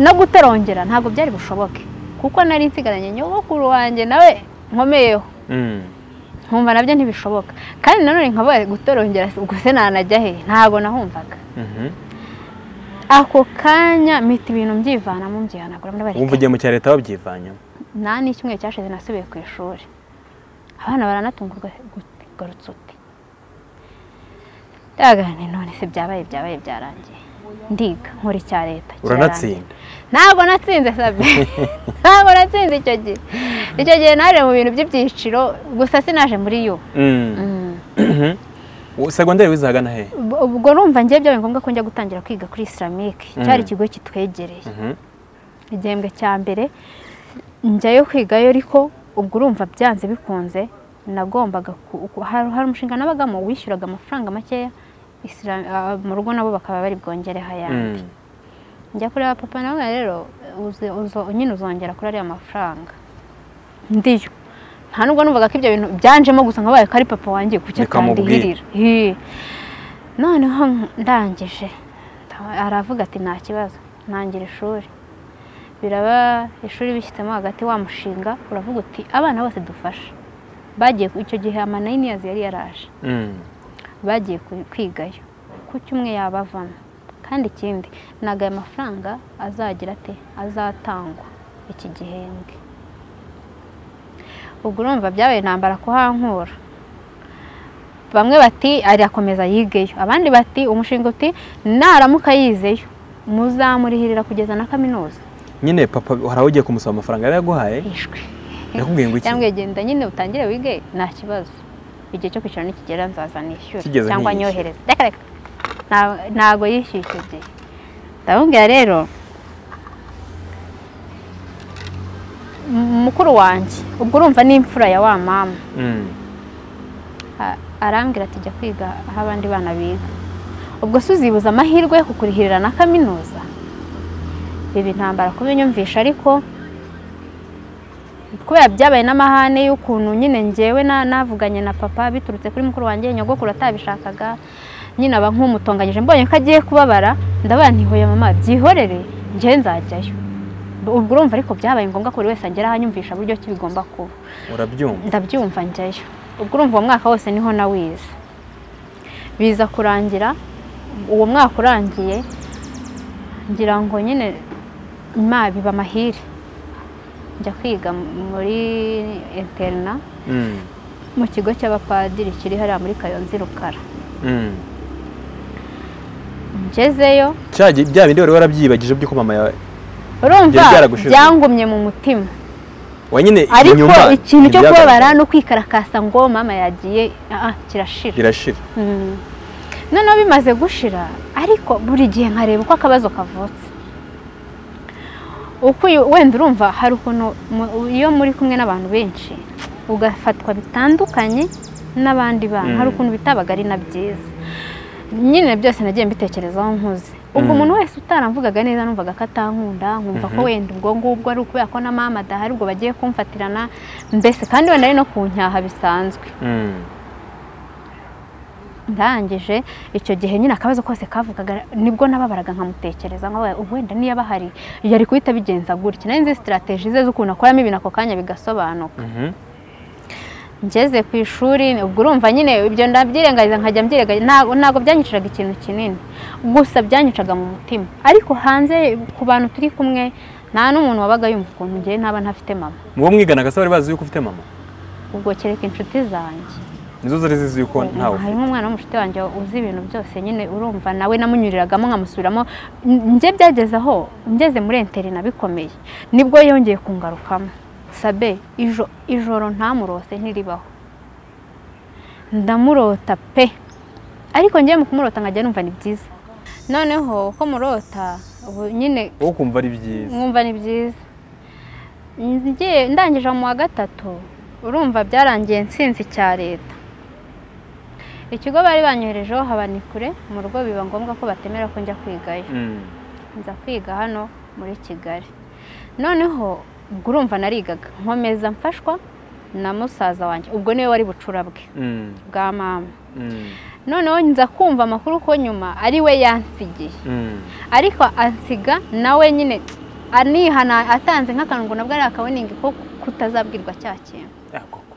no gutarongera ntabwo byari bushoboke kuko nari nsigaranye nyogokuru wanjye nawe nkomeyeho Mm. nkumva nabyo ntibishoboka kandi nanone nkabaye gutorongera ubwo se nanajya he ntabwo nahumvaga Mhm. ako kanya mita ibintu mbyivanamo mbyihanagura wumva ndabareka ugiye mu cya leta wabyivanyemo nta n'icyumweru cyashize nasubiye ku ishuri abana baranatungurwa gu- garutse uti ndagane none se byabaye byabaye byarangiye ndiga nkora icya leta kirarangiye. uranatsinda ntabwo natsinze sabe ntabwo natsinze icyo gihe icyo gihe naje mu bintu by'ibyiciro gusa sinaje muri yo Mm. Mm. Mhm. U- segonderi wize ahagana he Ubwo- ubwo numva ngiye byabaye ngombwa ko njya gutangira kwiga kuri isilamike cyari Mm. ikigo kitwegereye Mhm. igihembwe cya mbere njyayo kwigayo ariko ubwo urumva byanze bikunze nagombaga ku- ku- hari hari umushinga nabagamo wishyuraga amafaranga makeya Islam- ah, mu rugo nabo bakaba bari bwongereho ayandi Mm. njya kureba papa nawe rero uzi- uzo- nyine uzongera kuri ariya mafaranga ndiyo nta nubwo numvaga ko ibyo bintu byanjemo gusa nkabaye ko ari papa wanjye kuki Bikamubwira. atandihirira Hi. noneho ndangije nda- aravuga ati nta kibazo ntangira ishuri biraba ishuri bishyitsemo hagati wa mushinga uravuga uti abana bose dufashe bagiye icyo gihe amanayini yazi yari yaraje Mm. bagiye ku- kwigayo kuki umwe yaba avamo kandi ikindi ntabwo aya mafaranga azagira ate azatangwa iki gihembwe ubwo urumva byabaye intambara kuhankura bamwe bati arakomeza yigeyo abandi bati umushinga uti naramuka yizeyo muzamurihirira kugeza na kaminuza nyine papa hari aho ugiye kumusaba amafaranga yari yaguhaye ishwi nakubwiye ngo iki cyangwa genda nyine utangire wige nta kibazo igihe cyo kwishyura nikigera nzaza nishyura Kigeze cyangwa ntiyishyura. nyohereze reka reka Nta- ntago yishyuye icyo gihe ndamubwira rero m- mukuru wanjye ubwo urumva ni imfura ya wa mama Mm. A- arambwira ati jya kwiga aho abandi bana biga ubwo se uzibuza amahirwe yo kukurihirira na kaminuza ibi ntambara kubinyumvisha ariko kubera byabaye n'amahane y'ukuntu nyine ngewe na- navuganye na papa biturutse kuri mukuru wanjye nyogokuru atabishakaga nyine aba nk'umutonganyije mbonye ko agiye kubabara ndabaye ntihoye mama byihorere ngewe nzajyayo ubwo urumva ariko byabaye ngombwa ko buri wese agera ahanyumvisha buryo ki bigomba kuba urabyumva ndabyumva njyayo ubwo urumva uwo mwaka wose niho nawize biza kurangira uwo mwaka urangiye ngira ngo nyine ma biba amahire njya kwiga muri interina Mm. mu kigo cy'abapadiri kiri hariya muri kayonza i rukara Mm. ngezeyo Cya gi- bya bindi wari warabyibagije by'uko mama yawe urumva Byari byaragushizwe. byangumye mu mutima wa nyine ariko inyuma ikintu cyo ntibyagaragaye. kubabara no kwikarakasa ngo mama yagiye ah, ah, kirashira irashira Mm. noneho bimaze gushira ariko buri gihe nkareba uko akabazo kavutse uko uyu- wenda urumva hari ukuntu mu- iyo muri kumwe n'abantu benshi ugafatwa bitandukanye n'abandi bantu Mm. hari ukuntu bitabaga ari na byiza nyine byose nagiye mbitekerezaho nkuze ubwo Mm. umuntu wese utaramvugaga neza numvaga ko atankunda nkumva ko Mhm. wenda ubwo ngubwo ari ukubera ko na mama adahari ubwo bagiye kumfatirana mbese kandi wenda ari no ku nyaha bisanzwe Mm. ndangije icyo gihe nyine akabazo kose kavugaga nibwo nababaraga nkamutekereza nka we- wenda niyo aba ahari yari guhita abigenza gutya nari nzi sitarateji ze z'ukuntu akoramo ibintu ako kanya bigasobanuka Mhm. ngeze ku ishuri ubwo urumva nyine ibyo ndabyirengagiza nkajya mbyirengagiza ntago ntago byanyiciraga ikintu kinini gusa byanyicaga mu mutima ariko hanze ku bantu turi kumwe nta n'umuntu wabaga yumva ukuntu ngewe ntaba ntafite mama mu bo mwiganaga se bari bazi yuko ufite mama ubwo kereka inshuti zanjye nizo zari zizi yuko ntawe ufite harimo umwana w'umushuti wanjye uzi ibintu byose nyine urumva nawe namunyuriragamo nkamusubiramo njye byageze aho ngeze muri interina bikomeye nibwo yongeye kungarukamo sabe ijo ijoro ntamurose ntiribaho ndamurota pe ariko ngewe mu kumurota nkajya numva ni byiza noneho uko murota ubu nyine wowe ukumva ari byiza mwumva ni byiza Ngiye- ndangije mu wa gatatu urumva byarangiye nsinzi cya leta ikigo bari banyoherejeho haba ni kure mu rugo biba ngombwa ko batemera ko njya kwigayo Mm. nza kwiga hano muri kigali noneho ubwo urumva narigaga nkomeza mfashwa na musaza wanjye ubwo niwe wari bucura bwe Mm. bwa mama Mm. noneho nza kumva amakuru ko nyuma ari we yansigiye Mm. ariko ansiga nawe nyine anihana atanze nk'akantu ngo nabwo ari akawiningi ko kutazabwirwa cya kintu Ah, koko.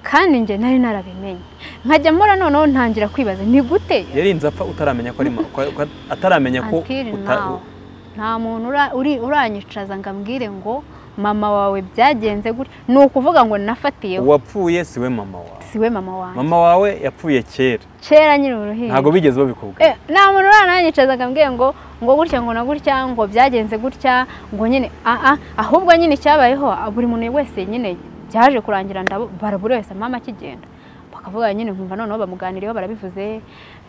kandi njye nari narabimenye nkajya mbona noneho ntangira kwibaza ni gute yari inzu apfa utaramenya ko ari ma- ko- ko- ataramenya ko Until uta- now, nta muntu ura- uri- uranyicaza ngo ambwire ngo mama wawe byagenze gutya ni ukuvuga ngo nafatiyeho uwapfuye siwe mama wawe siwe mama wanjye mama wawe yapfuye kera kera nyiri uruhinja ntabwo bigeze babikubwira Eh, nta muntu urananyicaza akambwiye ngo ngo gutya ngo na gutya ngo byagenze gutya ngo nyine ah ah ahubwo nyine cyabayeho ah, buri muntu wese nyine byaje kurangira ndabo bara buri wese mama akigenda bakavuga nyine nkumva noneho bamuganiriyeho barabivuze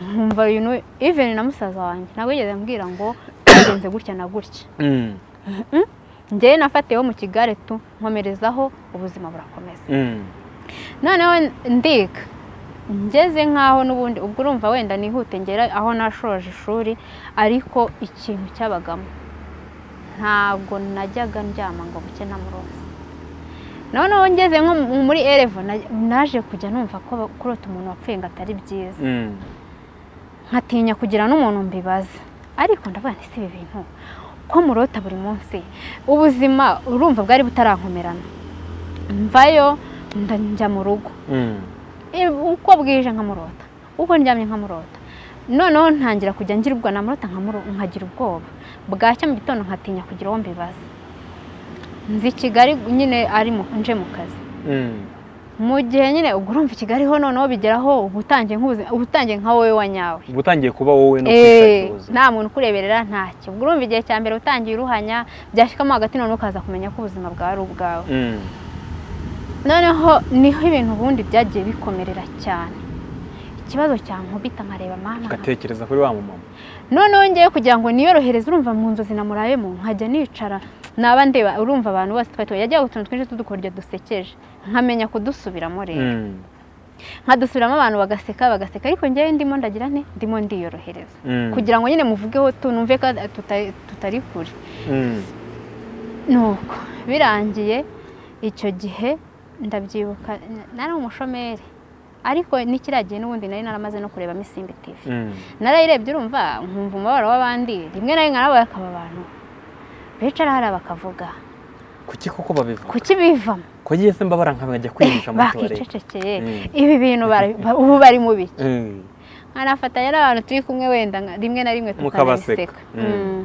nkumva uyu even na musaza wanjye ntabwo yigeze ambwira ngo byagenze gutya na gutya Mm, ngewe nafatiyeho mu kigare tu nkomerezaho ubuzima burakomeza mm, noneho ndiga ngeze nk'aho n'ubundi ubwo urumva wenda nihute ngera aho nashoje ishuri ariko ikintu cyabagamo ntabwo najyaga ndyama ngo buke na muroza noneho ngeze nko mu- muri erevo na- naje kujya numva ko ba- kurota umuntu wapfuye ngo atari byiza mm. nkatinya kugira n'umuntu mbibaza ariko ndavuga nti si ibi bintu ko murota buri munsi ubuzima urumva bwari butarankomerana mvayo nda- njya mu rugo Mm, Eh, uko bwije nkamurota uko ndyamye nkamurota noneho ntangira kujya ngirwa namurota nkamuro- nkagira ubwoba bwacya mu gitondo nkatinya kugira uwo mbibaza nzi kigali nyine ari mu- nje mu kazi mm, mu gihe nyine ubwo urumva i kigali ho noneho bigeraho uba utangiye nk'ubuzima- uba utangiye nka wowe wa nyawe uba utangiye kuba wowe no Eh, kwishakiza nta muntu ukureberera ntacyo ubwo urumva igihe cya mbere utangiye uruhanya byashyikamo hagati noneho ukaza kumenya ko ubuzima bwawe ari ubwawe Mm, noneho niho ibintu ubundi byagiye bikomerera cyane ikibazo cyankubita nkareba mama ugatekereza kuri wa mumama noneho ngewe kugira ngo niyorohereze urumva mu nzozi namurabemo nkajya nicara naba ndeba urumva abantu bose twari tubaye yajyaga utuntu twinshi tudukoryo dusekeje nkamenya kudusubiramo rero Mm, nkadusubiramo abantu bagaseka bagaseka ariko ngewe ndimo ndagira nte ndimo ndiyorohereza mm, kugira ngo nyine muvugeho tu numve ko tuta- tutari kure mm, nuko birangiye icyo gihe ndabyibuka n- nari umushomeri ariko n'ikiragiye n'ubundi nari naramaze no kurebamo isimbi tivi mm, narayirebye urumva nkumva umubabaro w'abandi rimwe na rimwe nawe akaba abantu bicara hariya bakavuga kuki koko babivuga kuki bivamo ko ngiye se mbabara nkabajya kwihisha mu matorero bakicecekeye Mm. ibi bintu bari- ba- ubu bari mu biki Mm, nkanafatanya n'abantu turi kumwe wenda nka- rimwe na rimwe Mukabaseka. tukanabiseka Mm. Mm.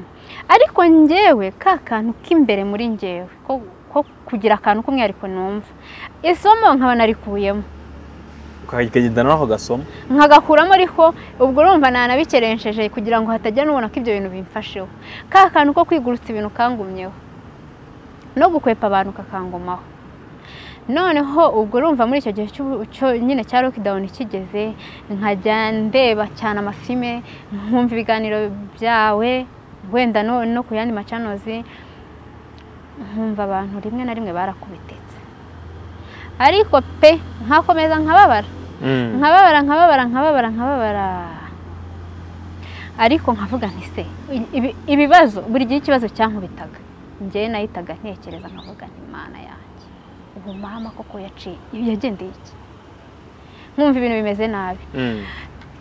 ariko njyewe ka kantu k'imbere muri njyewe ko ko kugira akantu k'umwihariko numva isomo nkaba narikuyemo ukagendana n'ako gasoma nkagakuramo ariko ubwo urumva nanabikerensheje kugira ngo hatagira n'ubona ko ibyo bintu bimfasheho ka kantu ko kwigurutsa ibintu kangumyeho no gukwepa abantu kakangumaho noneho ubwo urumva muri icyo gihe cy'ubu- cyo nyine cya lokidawuni kigeze nkajya ndeba cyane amafilime nkumva ibiganiro byawe wenda no, no ku yandi macanozi nkumva abantu rimwe na rimwe barakubititse ariko pe nkakomeza nkababara Mm, nkababara nkababara nkababara nkababara ariko nkavuga nti se ibi- ibibazo buri gihe ikibazo cyankubitaga njyewe nahitaga ntekereza nkavuga nti imana yanjye ubu mama koko yaciye yagendeye iki nkumva ibintu bimeze nabi mm,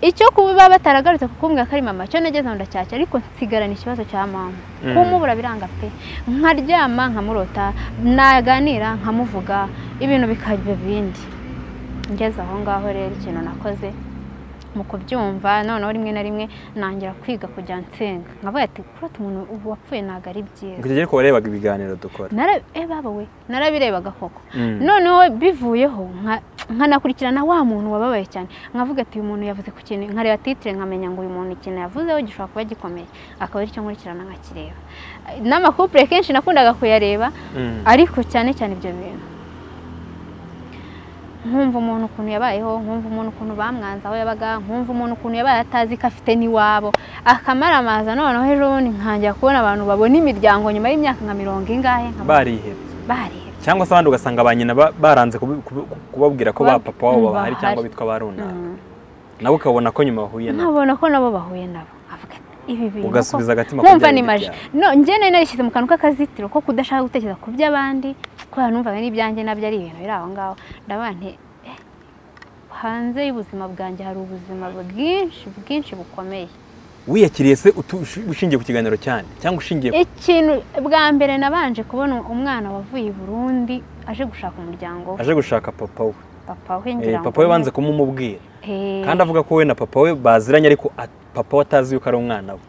icyo kuba bataragarutse kukumbwira ko ari mama cyo nageze ndacyacya ariko nsigarana ikibazo cya mama Mm. kumubura biranga pe nkaryama nkamurota naganira nkamuvuga ibintu bikajya bindi ngeze aho ngaho rero ikintu nakoze mu kubyumva noneho rimwe na rimwe nangira kwiga kujya nsenga nkavuga ati kurota umuntu ubu wapfuye ntabwo ari byiza icyo gihe ariko warebaga ibiganiro dukora Nara- eh, baba we narabirebaga koko Mm, noneho bivuyeho nka- nkanakurikirana wa muntu wababaye cyane nkavuga ati uyu muntu yavuze ku kintu nkareba titire nkamenya ngo uyu muntu ikintu yavuzeho gishobora kuba gikomeye akaba aricyo nkurikirana nkakireba n'amakupure kenshi nakundaga kuyareba mm, ariko cyane cyane ibyo bintu nkumva umuntu ukuntu yabayeho nkumva umuntu ukuntu bamwanze aho yabaga nkumva umuntu ukuntu yabaye atazi ko afite n'iwabo akamaramaza noneho ejobundi nkangira kubona abantu babona imiryango nyuma y'imyaka nka mirongo ingahe nkaba barihebye barihebye cyangwa se abandi ugasanga ba nyina ba- baranze kubi- kubi- kubabwira ko ba Kuba- papa wabo mm, bahari bahari. cyangwa bitwa ba runaka nawe ukabona ko nyuma wahuye nabo nkabona ko nabo bahuye nabo avuga ati ibi bintu Ugasubiza agatima ku kumva byawe ni maji byawe. no njye nari narishyize mu kantu k'akazitiro ko kudashaka gutekereza ku by'abandi kubera numvaga n'ibyanjye nabyo ari ibintu biri aho ngaho ndavuga nti eh, hanze y'ubuzima bwanjye hari ubuzima bwinshi bwinshi bukomeye wiyakiriye se utu- ushingiye ku kiganiro cyane cyangwa ushingiye ku- ikintu bwa mbere nabanje kubona umwana wavuye i burundi aje gushaka umuryango we aje gushaka papa we papa we Eh, ngira ngo papa we ni- banze kumumubwira Eh, kandi avuga ko we na papa we baziranye ariko a- papa we atazi yuko ari umwana we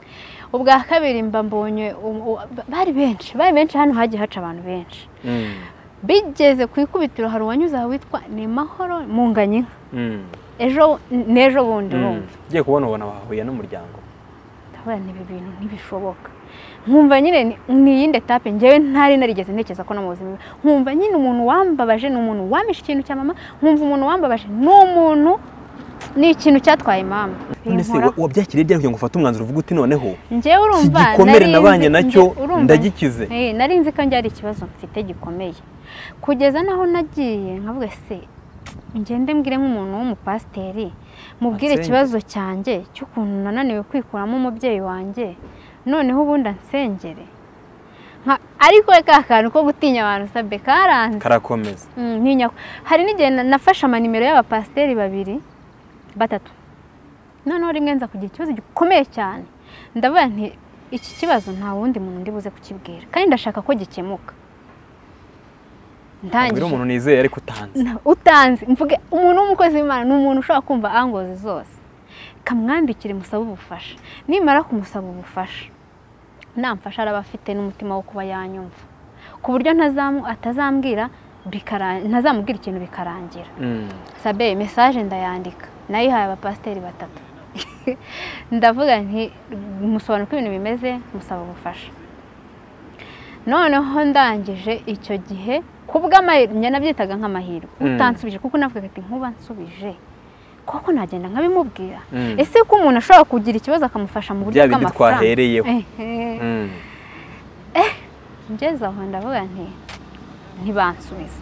ubwa kabiri mba mbonye um- u- bari benshi bari benshi hano hagiye haca abantu benshi Mm, bigeze ku ikubitiro hari uwanyuze aha witwa ni mahoro munganye mm, ejo n'ejo bundi mm. wumva ugiye kubona ubona wahuye n'umuryango ndabona ibi bintu ntibishoboka nkumva nyine ni- ni iyindi etape ngewe ntari narigeze ntekereza ko no mu buzima nkumva nyine umuntu wambabaje ni umuntu wamisha ikintu cya mama nkumva umuntu wambabaje ni umuntu ni ikintu cyatwaye impamvu none se wa- wabyakiriye ryari kugira ngo ufate umwanzuro uvuga uti noneho njyewe urumva iki gikomere nari nabanye nzi- nacyo nge- urumva- ndagikize. Eh, nari nzi ko njyari ikibazo mfite gikomeye kugeza n'aho nagiye nkavuga se ngende mbwire nk'umuntu w'umupasiteri mubwire Ansenge. ikibazo cyanjye cy'ukuntu nananiwe kwikuramo umubyeyi wanjye noneho ubundi ansengere Nka- ariko ka kantu ko gutinya abantu sabe karanze karakomeza Mm, ntinya hari n'igihe na- nafashe amanimero y'abapasiteri babiri batatu noneho rimwe nza kugira ikibazo gikomeye cyane ndavuga nti iki kibazo nta wundi muntu ndi buze kukibwira kandi ndashaka ko gikemuka ubwira ndangije umuntu nizeye ariko utanze na- utanze mvuge umuntu w'umukozi w'imana ni umuntu ushobora kumva angozi zose kamwandikire musabe ubufasha nimara kumusaba ubufasha namfasha araba afite n'umutima wo kuba yanyumva ku buryo ntazamu atazambwira bikara- ntazamubwira ikintu bikarangira Mm. sabe mesaje ndayandika nayihaye abapasiteri batatu ndavuga nti musobanura uko ibintu bimeze musaba ubufasha noneho ndangije icyo gihe ku bw'amahirwe njye nabyitaga nk'amahirwe Mm. utansubije kuko navuga ati nkuba nsubije koko nagenda nkabimubwira Mm. ese ko umuntu ashobora kugira ikibazo akamufasha mu buryo Bya bindi bw'amafaranga twahereyeho. Ehe. Mm. ngeze aho ndavuga nti ntibansubize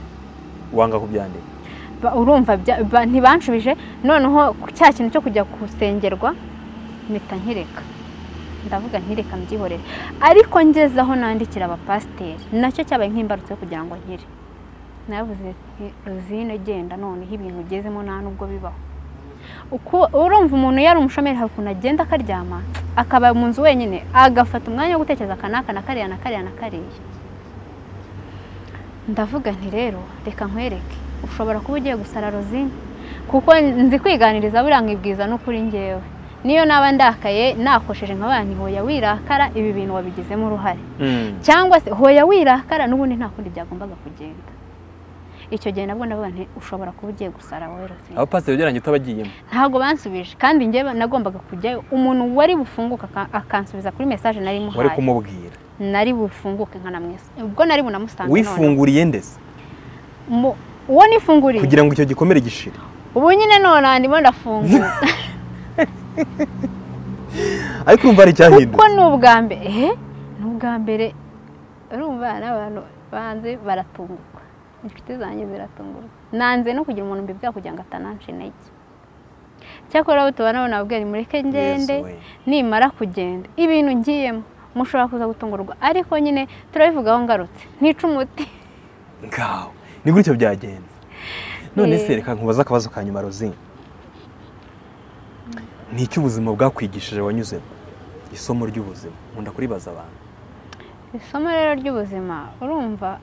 wanga kubyandika Ba- urumva bya- ba- ntibanshubije noneho ku- cya kintu cyo kujya gusengerwa mpita nkireka ndavuga nkireka mbyihorere ariko ngeze aho nandikira abapasiteri nacyo cyabaye nk'imbarutso yo kugira ngo nkire nabuze ruzine genda noneho ibintu ugezemo nta nubwo bibaho Uku- urumva umuntu yari umushomeri hari ukuntu agenda akaryama akaba mu nzu wenyine agafata umwanya wo gutekereza aka n'aka na kariya na kariya na kariya ndavuga nti rero reka nkwereke ushobora kuba ugiye gusara rozine kuko nzi kwiganiriza buriya nkibwiza n'ukuri ngewe niyo naba ndakaye nakosheje nk'abana nti hoya wirakara ibi bintu wabigizemo uruhare Mm. cyangwa se hoya wirakara n'ubundi nta kundi byagombaga kugenda icyo gihe nabwo ndavuga nti ushobora kuba ugiye gusara wowe rozine abapasiteri ugereranyije utabagiyemo ntabwo bansubije kandi njyewe nagombaga kujyayo umuntu wari bufunguke aka- akansubiza kuri mesaje nari wari muhaye kumubwira nari bufunguke nkanamwesa ubwo nari bunamusange noneho. wifunguriye ndetse Mu- uwo nifunguriye kugira ngo icyo gikomere gishire ubu nyine none ndimo ndafungura ariko urumva hari kuko icyahindutse ni ubwa mbere ehe ni ubwa mbere urumva n'abantu banze baratungurwa inshuti zanjye ziratungurwa nanze no kugira umuntu mbibwira kugira ngo atanansha intege cyakora abo tubana bo nababwira nti mureke ngende we. nimara kugenda ibintu ngiyemo mushobora kuza gutungurwa ariko nyine turabivugaho ngarutse ntica umuti ngaho ni gutyo byagenze none se Eh. reka nkubaza akabazo ka nyuma rozine ni iki ubuzima bwakwigishije wanyuzemo isomo ry'ubuzima nkunda kuribaza abantu isomo rero ry'ubuzima urumva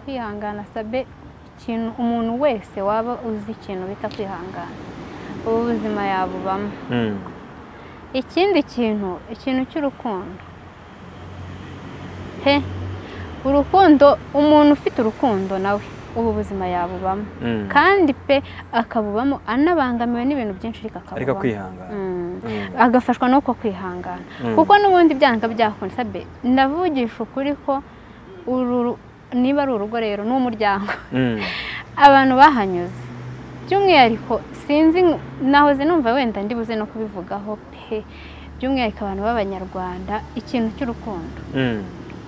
kwihangana sabe ikintu umuntu wese waba uzi ikintu bita kwihangana ubu buzima yabubamo ikindi kintu ikintu cy'urukundo he urukundo umuntu ufite urukundo nawe ubu buzima yabubamo Mm. kandi pe akabubamo anabangamiwe n'ibintu byinshi ariko ariko akabubamo kwihangana Mm. Mm. agafashwa nuko kwihangana Mm. kuko n'ubundi byanga byakunda sabe ndavugisha ukuri ko uru ru- niba ari urugo rero ni umuryango Mm. abantu bahanyuze by'umwihariko sinzi nk- nahoze numva wenda ndi buze no kubivugaho pe by'umwihariko abantu b'abanyarwanda ikintu cy'urukundo Mm.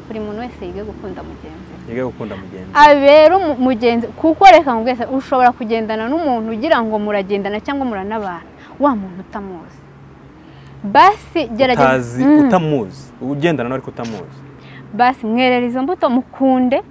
buri muntu wese yige gukunda mugenzi we yige gukunda mugenzi abera umu- mugenzi kuko reka mbwese ushobora kugendana n'umuntu ugira ngo muragendana cyangwa muranabana wa muntu utamuzi basi gerageza utazi Mm. utamuzi ugendana nawe ariko utamuzi basi mwerera izo mbuto mukunde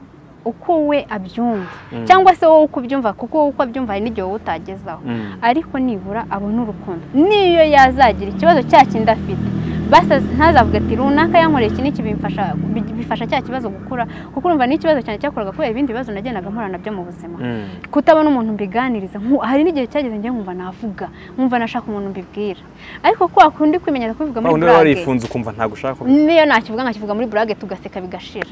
uko we abyumva Mm. cyangwa se wowe uko ubyumva kuko wowe uko abyumva hari n'igihe wowe utagezaho Mm. ariko nibura abona urukundo niyo yazagira ikibazo cya kindi afite basi ntazavuga ati runaka yankoreye iki n'iki bimfasha bi- bifasha cya kibazo gukura kuko urumva n'ikibazo cyane cyakoraga kubera ibindi bibazo nagendaga mpura nabyo mu buzima Mm. kutabona umuntu mbiganiriza nku- hari n'igihe cyageze njye nkumva navuga nkumva nashaka umuntu mbibwira ariko kwa kundi kwimenyera kubivuga muri undi wari burage warifunze ukumva ntabwo ushaka kubi- niyo nakivuga nkakivuga muri burage tugaseka bigashira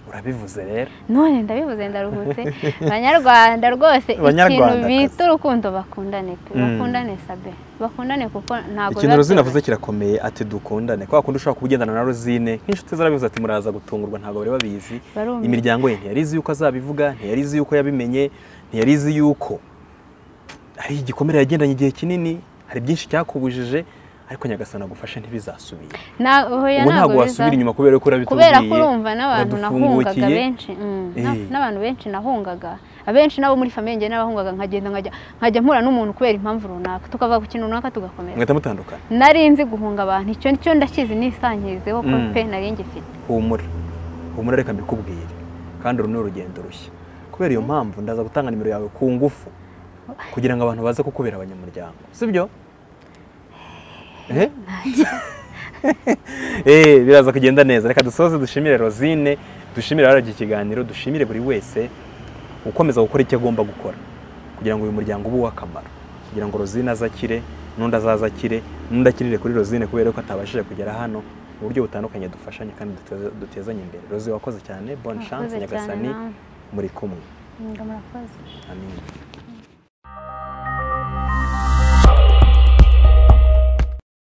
urabivuze rero none ndabivuze ndaruhutse banyarwanda rwose ikintu Banyarwandakazi. bita urukundo bakundane pe Mm. bakundane sabe bakundane kuko ntabwo ikintu biba rozine byiza. avuze kirakomeye ati dukundane kwa kundi ushobora kugendana na rozine nk'inshuti zarabivuze ati muraza gutungurwa ntabwo bari babizi Barumiwe. imiryango ye ntiyari izi yuko azabivuga ntiyari izi yuko yabimenye ntiyari izi yuko hari igikomere yagendanye igihe kinini hari byinshi cyakubujije ariko nyagasana agufashe ntibizasubire Na- oya, ubu ntabwo biza- wasubira inyuma kubera ko urabitubwiye kubera ko urumva n'abantu nahungaga uradupfungukiye. benshi mm, na- Eh. n'abantu benshi nahungaga abenshi nabo muri famiye njye n'abahungaga nkagenda nkajya nkajya mpura n'umuntu kubera impamvu runaka tukava ku kintu runaka tugakomera mwahita mutandukana nari nzi guhunga abantu icyo cyo ndakizi nisangirizeho ko Mm. pe nari ngifite humura humura reka mbikubwire kandi uru ni urugendo rushya kubera iyo mpamvu ndaza gutanga nimero yawe ku ngufu kugira ngo abantu baze kukubera abanyamuryango sibyo Eh? Eh, biraza kugenda neza reka dusoze dushimire rosine dushimire abarabye ikiganiro dushimire buri wese ukomeza gukora icyo agomba gukora kugira ngo uyu muryango ube uw'akamaro kugira ngo rosine azakire n'undi azaza akire n'undi akirire kuri rosine kubera ko atabashije kugera hano mu buryo butandukanye dufashanye kandi duteza- dutezanye imbere rosi wakoze cyane bonne chance Murakoze cyane nyagasani namwe. muri kumwe Mm, murakoze amin